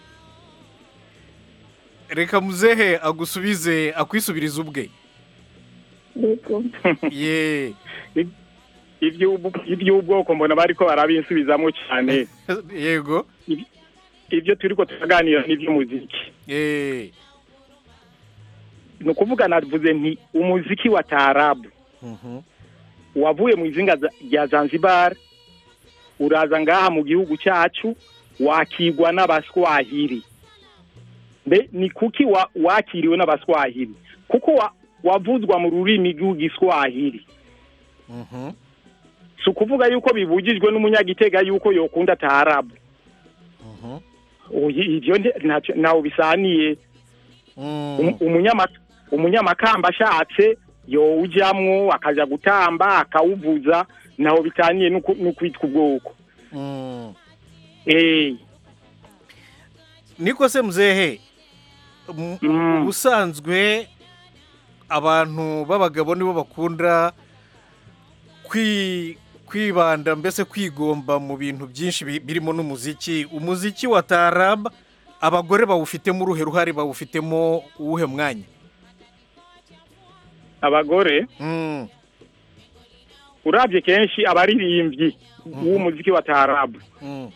reka muzehe agusubize akwisubirize ubwe yego ye iby'ubu- iby'ubwoko mbona bariko barabisubizamo cyane yego ibyo turiko turaganira n'iby'umuziki eh ni ukuvuga navuze nti umuziki wa taarabu mhm wavuye mu izinga za- rya zanzibar uraza ngaha mu gihugu cyacu wakigwa n'abaswahili mbe ni kuki wa, wakiriwe n'abaswahili kuko wa, wavuzwa mu rurimi rw'igiswahili mhm si ukuvuga yuko bibujijwe n'umunyagitega yuko yokunda taarabu mhm Oyi, ivyo nte- ntacyo- ntaho bisaniye Um- umunyama- umunyamakamba ashatse yowujamwo akaja gutamba akawuvuza ntaho bitaniye n'uku- n'ukwitwa ubwoko Mm. Eh, niko se muzehe mu- ubusanzwe abantu b'abagabo nibo bakunda kwi kwibanda mbese kwigomba mu bintu byinshi bi- birimo n'umuziki umuziki wa tarab abagore bawufitemo uruhe ruhare bawufitemo uwuhe mwanya abagore Mm. urabye kenshi abaririmbyi w'umuziki wa taarabu Mm.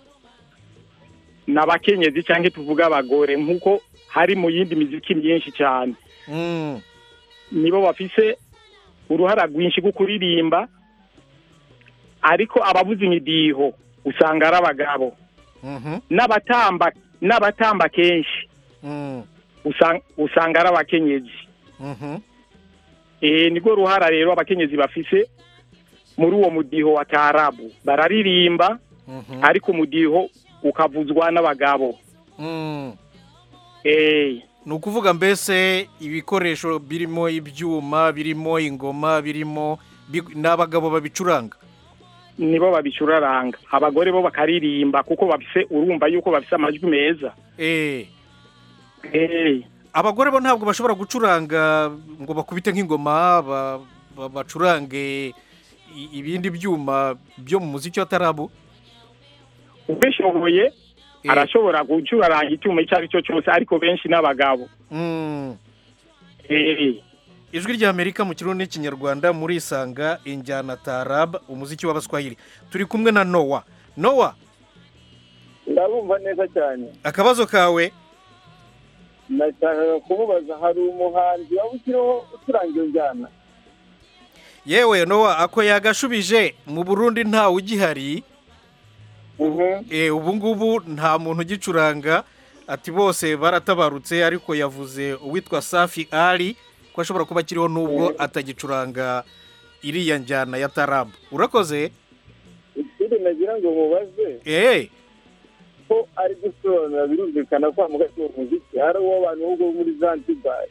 ni abakenyezi cyangwa tuvuga abagore nk'uko hari mu yindi miziki myinshi cyane Mm. nibo bafise uruhara rwinshi rwo kuririmba ariko abavuza imidiho usanga ari abagabo Mhm. n'abatamba n'abatamba kenshi Mm. usanga usanga ari abakenyezi Mhm. eh niko ruhara rero abakenyezi bafise muri uwo mudiho wa taarabu bararirimba Mhm. ariko umudiho ukavuzwa n'abagabo Mm. eh ni ukuvuga mbese ibikoresho birimo ibyuma birimo ingoma birimo bi- n'abagabo babicuranga nibo babicuraranga abagore bo bakaririmba kuko bafise urumva yuko bafise amajwi meza eh eh abagore bo ntabwo bashobora gucuranga ngo bakubite nk'ingoma ba- ba- bacurange i- ibindi byuma byo mu muziki wa tarabu ubishoboye arashobora gucuraranga icyuma icyo ari cyo cyose ariko benshi n'abagabo Mm. eh ijwi ry'amerika mu kirundi n'ikinyarwanda murisanga injyana tarab umuziki w'abaswahili turi kumwe na nowa nowa ndabumva neza cyane akabazo kawe nashakaga kumubaza hari umuhanzi waba ukiriho ucuranga iyo njyana yewe nowa ako yagashubije mu burundi ntawe ugihari Eh, ubu ngubu nta muntu ugicuranga ati bose baratabarutse ariko yavuze uwitwa safi ari ko ashobora kuba akiriho nubwo atagicuranga iriya njyana ya tarabu urakoze ikindi nagira ngo mubaze eee ko ari gusobanura birumvikana ko hamugati uwo muziki hari uw'abantu bo muri zanzibar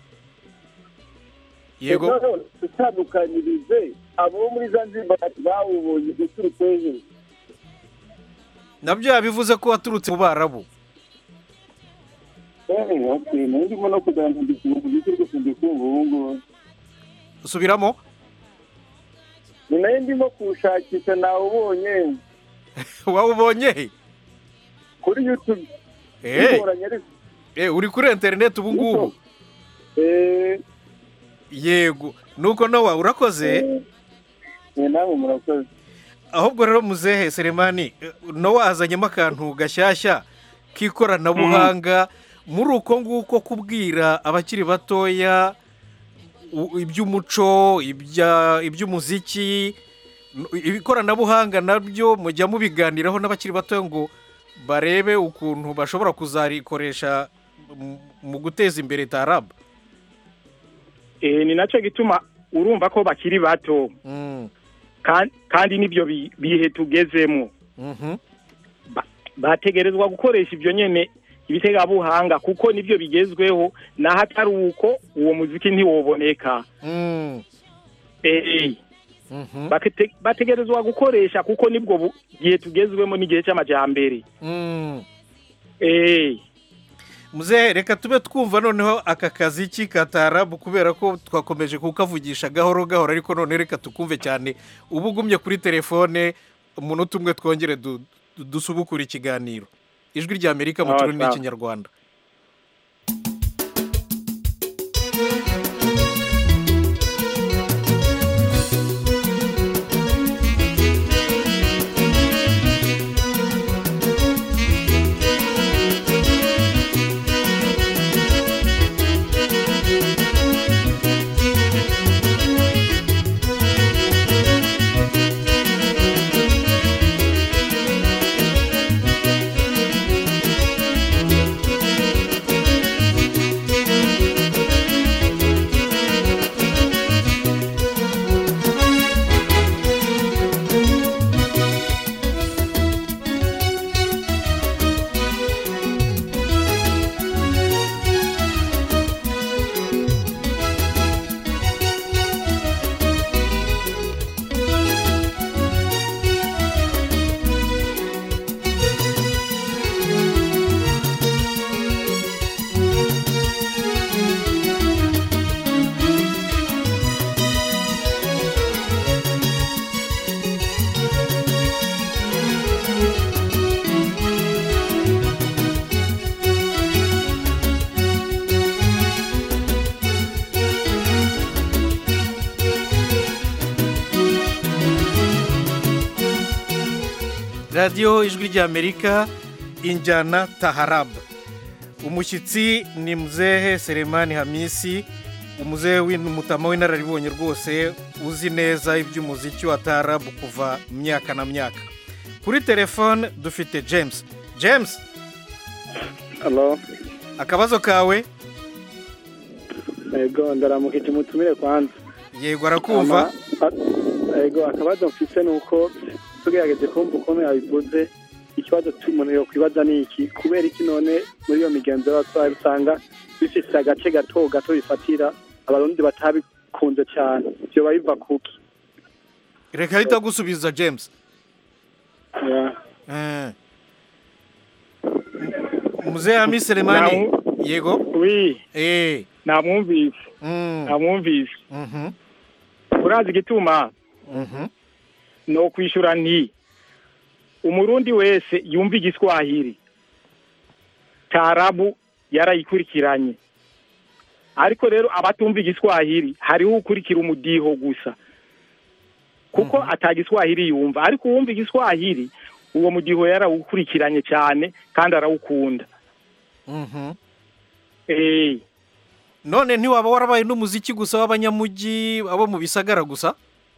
yego noneho dutandukanyirize abo bo muri zanzibar bawubonye uturutse hejuru nabyo yabivuze ko waturutse mu barabu eee okay nayo ndimo no kuganiriza umuziki rwose ndi kumva ubu ngubu usubiramo ni nayo ndimo kuwushakisha nawubonye wawubonye he kuri youtube Eh. bigoranye ariko Eh, uri kuri interineti ubu ngubu eee yego nuko nowa urakoze nawe murakoze ahubwo rero muzehe seremani eh, nowa azanyemo akantu gashyashya k'ikoranabuhanga muri uko nguko kubwira abakiri batoya u- iby'umuco ibya- iby'umuziki n- ikoranabuhanga nabyo mujya mubiganiraho n'abakiri batoya ngo barebe ukuntu bashobora kuzarikoresha mu- mu guteza imbere tarabu eh ni nacyo gituma urumva ko bakiri bato Kan- kandi n'ibyo bi- bihe tugezemo Ba- bategerezwa gukoresha ibyo nyene ibitegabuhanga kuko nibyo bigezweho naho atari uko uwo muziki ntiwoboneka eh Bakete- bategerezwa gukoresha kuko nibwo bu- gihe tugezwemo n'igihe cy'amajyambere eh muzehe reka tube twumva noneho aka kazi k'ikatarabu kubera ko twakomeje kukavugisha gahoro gahoro ariko none reka tukumve cyane uba ugumye kuri telefone umunota umwe twongere du- du- dusubukure ikiganiro ijwi rya amerika mu Sawa, kirundi sawa. n'ikinyarwanda radiyo ijwi rya amerika injyana taharabu umushyitsi ni muzehe seremani hamisi umuzehe w'umutama w'inararibonye rwose uzi neza iby'umuziki wa tarabu kuva myaka na myaka kuri telefone dufite james james halo akabazo kawe yego ndaramukije umutumire kwanza yego arakumva Ama- a- yego akabazo mfise ni uko tugerageje kumva ukuntu yabivuze ikibazo cy'umuntu yokwibaza ni iki kubera iki none muri iyo migenzo y'abatwari usanga bifise agace gato gato bifatira abarundi batabikunze cyane vyoba biva kuki reka ahita gusubiza james Yeah. Eh. muzehe hamisi seremani yego wi eh namwumvise namwumvise urazi igituma ni ukwishyura nti umurundi wese yumva igiswahili tarabu yarayikurikiranye ariko rero abatumva igiswahili hariho ukurikira umudiho gusa kuko atagiswahili yumva ariko uwumva igiswahili uwo mudiho yarawukurikiranye cyane kandi arawukunda Mhm. eh none ntiwaba warabaye n'umuziki gusa w'abanyamujyi abo mu bisagara gusa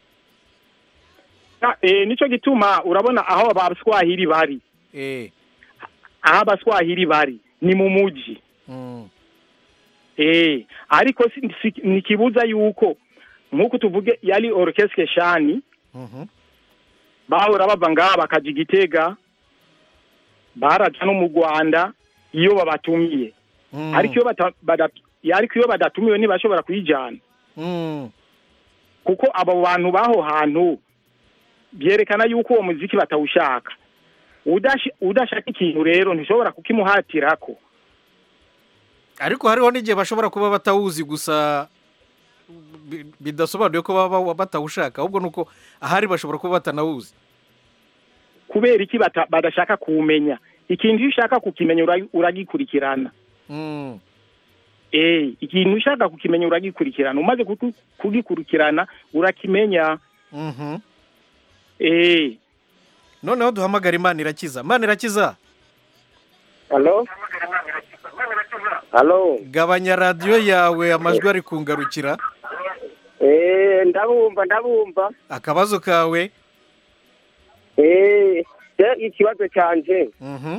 Na- eh, nico gituma urabona aho abaswahili bari eh aho abaswahili bari ni mu muji mm. eh ariko si- si- ntikibuza yuko nk'uko tuvuge yari orchestre shani Mhm. bahora bava ngaha bakaja igitega baraja no mu rwanda iyo babatumiye Mm. ariko iyo bata- bada- ariko iyo badatumiwe ntibashobora kuyijana Mm. kuko abo bantu b'aho hantu byerekana yuko uwo muziki batawushaka Udashi- udashaka ikintu rero ntishobora kukimuhatirako ariko hariho n'igihe bashobora kuba batawuzi gusa bi- bidasobanuye ko baba batawushaka ahubwo ni uko ahari bashobora kuba batanawuzi kubera iki bata- badashaka kuwumenya ikintu iyo ushaka kukimenya ura- uragikurikirana Mm. eh ikintu ushaka kukimenya uragikurikirana umaze kuku- kugikurikirana urakimenya Mhm. eh noneho duhamagara imana irakiza imana irakiza halo halo gabanya radiyo yawe amajwi ari kungarukira eh ndabumva ndabumva akabazo kawe eh je ikibazo canje Mhm.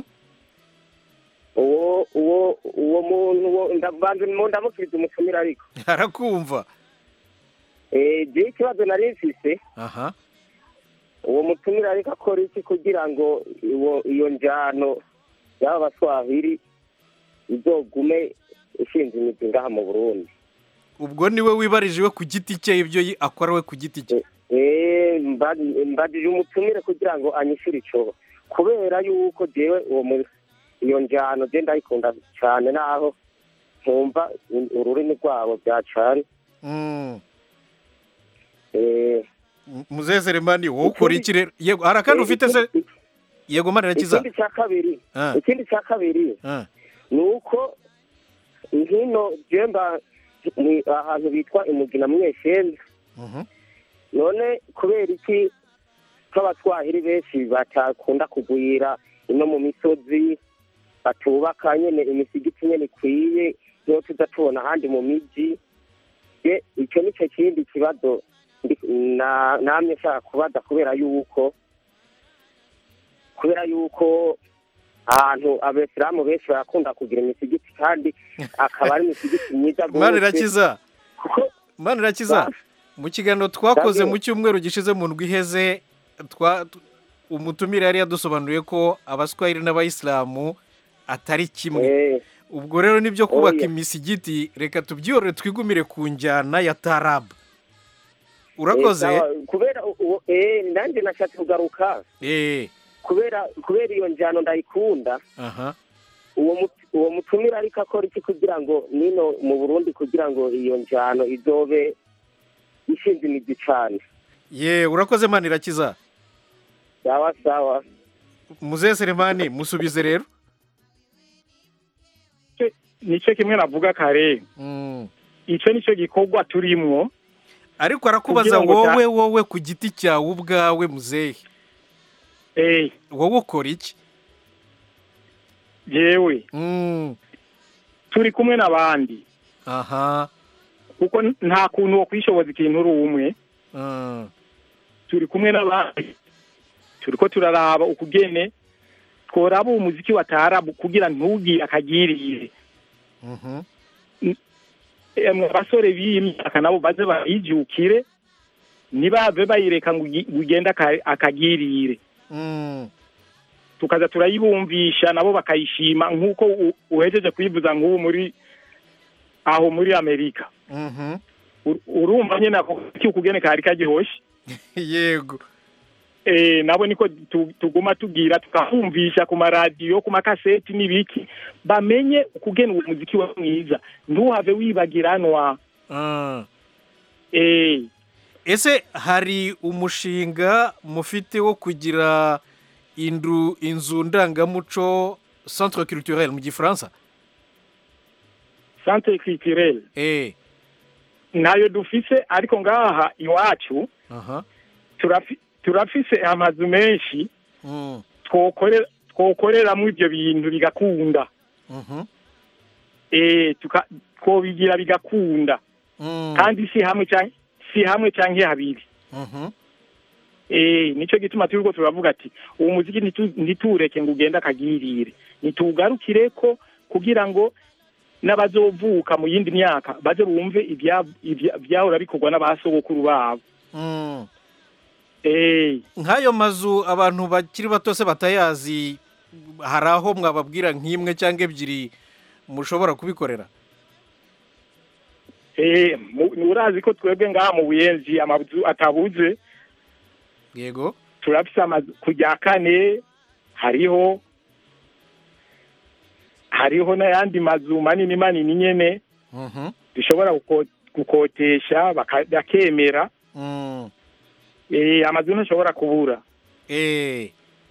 uwo uwo uwo muntu uwo ndabanze mu ndamukiriza umutumira ariko arakumva eh je ikibazo nari mfise aha uwo mutumira ariko akora iki kugira ngo iwo iyo njyano y'aba baswahili izogume ishinze imizi ngaha mu burundi ubwo niwe wibarije iwe ku giti cye ibyo yi- akora we ku giti cye Eh, mba- mbajije umutumire kugira ngo anyishyure ico kubera yuko jewe uwo mu- iyo njyano je ndayikunda cyane naho nkumva ururimi rwabo byacane Mm. Eh, muzehe selemani wowe ukora iki rero yego hari akandi ufite se yego mana irakiza ikindi cya kabiri Ah. ikindi cya kabiri Ah. ni uko hino jemba ni ahantu bitwa imugina mweshenda Mhm. none kubera iki nk'abatwahiri benshi batakunda kugwira ino mu misozi batubaka nyene imisigiti nyene ikwiye niyo tuza tubona ahandi mu miji ye icyo nicyo kindi kibazo ndi- na- namye nshaka kubaza kubera yuko kubera yuko ahantu abesilamu benshi barakunda kugira imisigiti kandi akaba ari imisigiti myiza mana rwose. irakiza mana irakiza mu kiganiro twakoze Ndabwira. mu cyumweru gishize mu ndwi iheze twa umutumire yari yadusobanuriye ko abaswahili n'abayisilamu atari kimwe ubwo rero nibyo kubaka Oya. imisigiti reka tubyiyorere twigumire ku njyana ya tarabu urakoze Eh, sawa, kubera u- u- eh nanjye nashatse kugaruka eh kubera kubera iyo njyano ndayikunda aha uwo mut- uwo mutumire ariko akora iki kugira ngo nino mu burundi kugira ngo iyo njyano izobe ishinze imizi cyane ye urakoze mana irakiza sawa sawa muzehe selemani musubize rero nicyo kimwe navuga kare icyo nicyo gikorwa turimwo ariko arakubaza Kugira ngo ta- wowe wowe ku giti cyawe ubwawe muzehe wowe ukora iki yewe turi kumwe n'abandi aha kuko nta kuntu wo kwishoboza ikintu uri umwe turi kumwe n'abandi turi ko turaraba ukugene tworaba uwo muziki wa tarabu kugira ntugire akagirire emwe abasore b'iyi myaka nabo baze bayijukire ntibave bayireka ngo ugi- ngo ugende aka- akagirire tukaza turayibumvisha nabo bakayishima nk'uko u- uhejeje kuyivuza nk'ubu muri aho muri amerika Ur- urumva nyine ako kukugene kari kagihoshye yego eh nabo niko tu- tuguma tugira tukahumvisha ku maradiyo ku makaseti n'ibiki bamenye ukugena uwo muziki wa mwiza ntuhave wibagiranwa eh ese hari umushinga mufite wo kugira indu inzu ndangamuco centre culturel mu gifaransa centre culturel eh ntayo dufise ariko ngaha iwacu aha turafi- turafise amazu menshi mm. twokorera twokoreramo ibyo bintu bigakunda mhm eh tuka twobigira bigakunda Mm. kandi si hamwe canke si hamwe canke habiri mhm eh nico gituma turiko turavuga ati uwo muziki ntitu- ntituwureke ngo ugende akagirire nituwugarukire ko kugira ngo n'abazovuka mu yindi myaka baze bumve ibya- ibya- ibyahora bikorwa n'abasogokuru babo Mm. eh nk'ayo mazu abantu bakiri bato se batayazi hari aho mwababwira nk'imwe cyangwa ebyiri mushobora kubikorera eh mu- urazi ko twebwe ngaha mu buyenzi amazu atabuze yego turafise amazu ku rya kane hariho hariho n'ayandi mazu manini manini nyene mhm dushobora guko- gukotesha baka- bakemera mm. eh amazu ntashobora kubura eh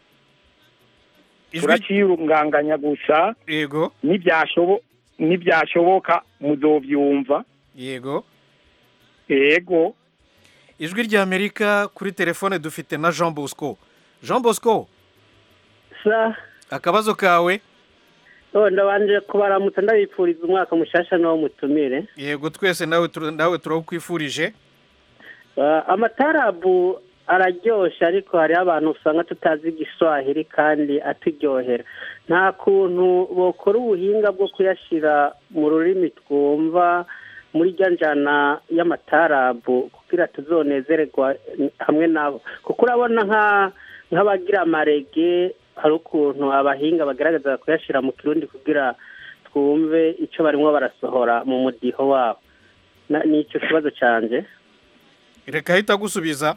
turaciyunganganya gusa yego n'ibyashobo n'ibyashoboka muzovyumva yego yego ijwi ry'amerika kuri telefone dufite na jean bosco jean bosco sa akabazo kawe oh ndabanje kubaramutsa ndabipfuriza umwaka mushasha n'uwo mutumire yego twese nawe tur- nawe turawukwifurije Ah, amatarabu araryoshe ariko hariho abantu usanga tutazi igiswahili kandi aturyohera nta kuntu bokora ubuhinga bwo kuyashyira mu rurimi twumva muri rya njyana y'amatarabu kugira tuzonezererwa hamwe nabo kuko urabona nka nk'abagira amarege hari ukuntu abahinga bagaragaza kuyashyira mu kirundi kugira twumve icyo barimo barasohora mu mudiho wabo Na- ni icyo kibazo cyanjye reka ahita agusubiza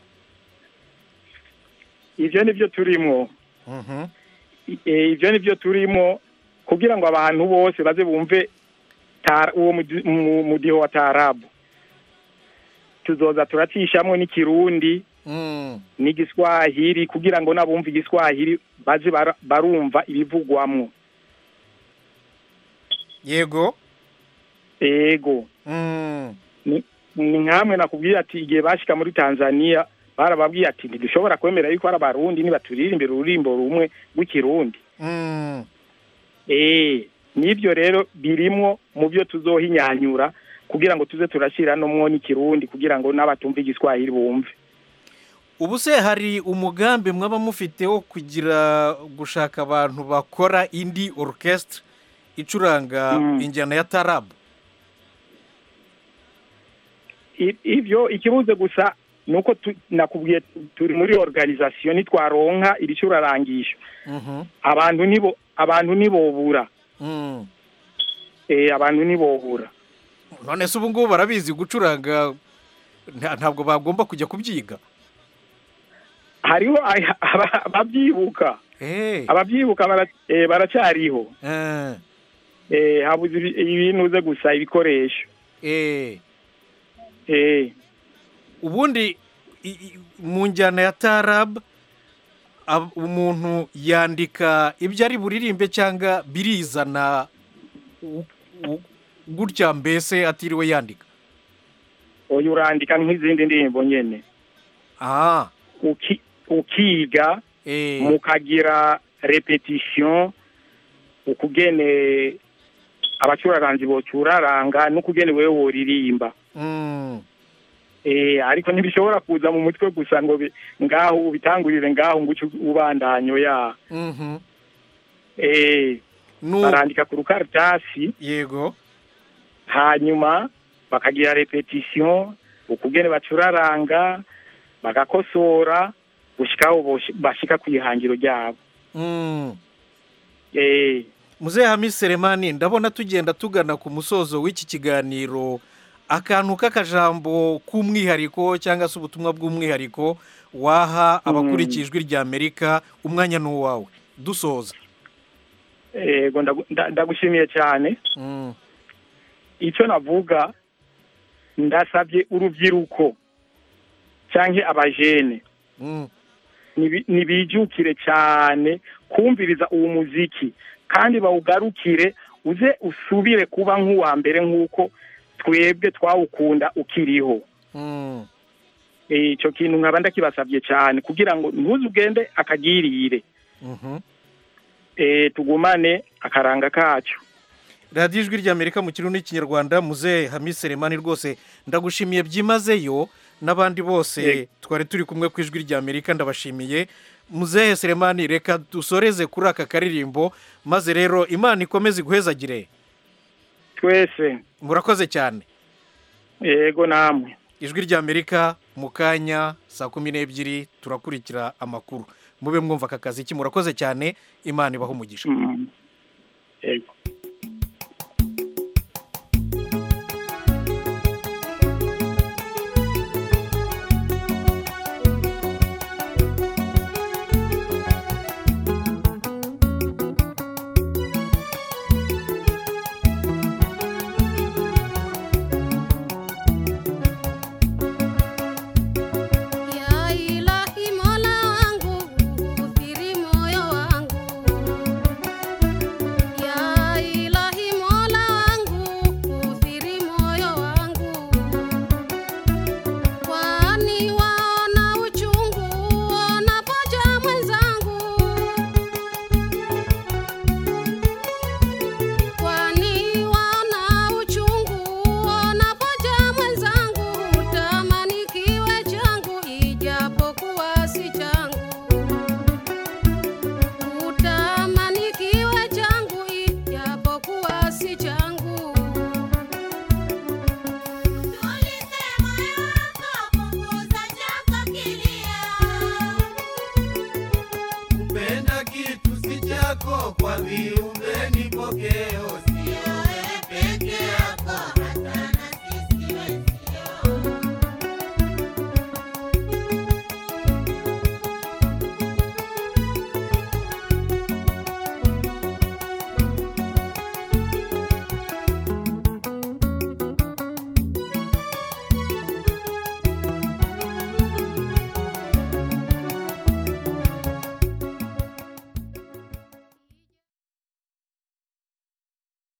ivyo nivyo turimwo Mhm. eh ivyo nivyo turimo kugira ngo abantu bose baze bumve tara- uwo mudi- mu- mudiho wa tarabu tuzoza turacishamwo n'ikirundi Mm. n'igiswahili kugira ngo n'abumva igiswahili baze bara- barumva ibivugwamwo yego ego Mm. ni ni nkamwe nakubwiye ati igihe bashika muri tanzania barababwiye ati ntidushobora kwemera yuko ari abarundi nibaturirimbira ururimbo rumwe rw'ikirundi Mm. eh nibyo rero birimwo mu byo tuzohinyanyura kugira ngo tuze turashyira nomwo n'ikirundi kugira ngo n'abatumva igiswahili bumve ubu se hari umugambi mwaba mufite wo kugira gushaka abantu bakora indi orchestre icuranga Mm. injyana ya tarabu I- ivyo ikibuze gusa nuko tu- nakubwiye tu- turi muri organisation nitwaronka ibicurarangisho Mhm. abantu nibo abantu nibobura Mm. eh abantu nibobura none se ubu ngubu barabizi gucuranga nta- ntabwo bagomba kujya kubyiga hariho aya- aba- ababyibuka Eh. ababyibuka bara- eh, baracyariho Eh. eh habuze ibi- ibintu uze gusa ibikoresho Eh. eh ubundi i- i- mu njyana ya tarab ab- umuntu yandika ibyo ari buririmbe cyangwa birizana u- u- gutya mbese atiriwe yandika oya urandika nk'izindi ndirimbo nyene ah uki ukiga eh mukagira repetition ukugene abacuraranzi bocuraranga n'ukugene wewe woririmba mm. eh ariko ntibishobora kuza mu mutwe gusa ngo bi- ngaho ubitangurire ngaho ngo uce ubandanyo ya Mhm. eh Nu- barandika ku rukaratasi yego hanyuma bakagira repetition ukugene bacuraranga bagakosora gushikaho bosh- bashika ku ihangiro ryabo Mm. eh muzehe hamisi seremani ndabona tugenda tugana ku musozo w'iki kiganiro akantu k'akajambo k'umwihariko cyangwa se ubutumwa bw'umwihariko waha abakurikiye ijwi rya amerika umwanya ni uwawe dusoza ego ndagu- nda- ndagushimiye cyane Mm. icyo navuga ndasabye urubyiruko cyangwa abajene Mm. nibi- nibijukire cyane kumviriza uwo muziki kandi bawugarukire uze usubire kuba nk'uwa mbere nk'uko twebwe twawukunda ukiriho Mm. Eh, icyo kintu nkaba ndakibasabye cyane kugira ngo ntuze ugende akagirire Mhm. Eh, tugumane akaranga kacu radiyo ijwi rya amerika mu kirundi n'ikinyarwanda muzehe hamisi seremani rwose ndagushimiye byimazeyo n'abandi bose Yego. twari turi kumwe ku ijwi rya amerika ndabashimiye muzehe seremani reka dusoreze kuri aka karirimbo maze rero imana ikomeze iguhezagire twese murakoze cyane yego namwe ijwi rya amerika mu kanya saa kumi n'ebyiri turakurikira amakuru mube mwumva aka kazi ki murakoze cyane imana ibaha umugisha Mm. yego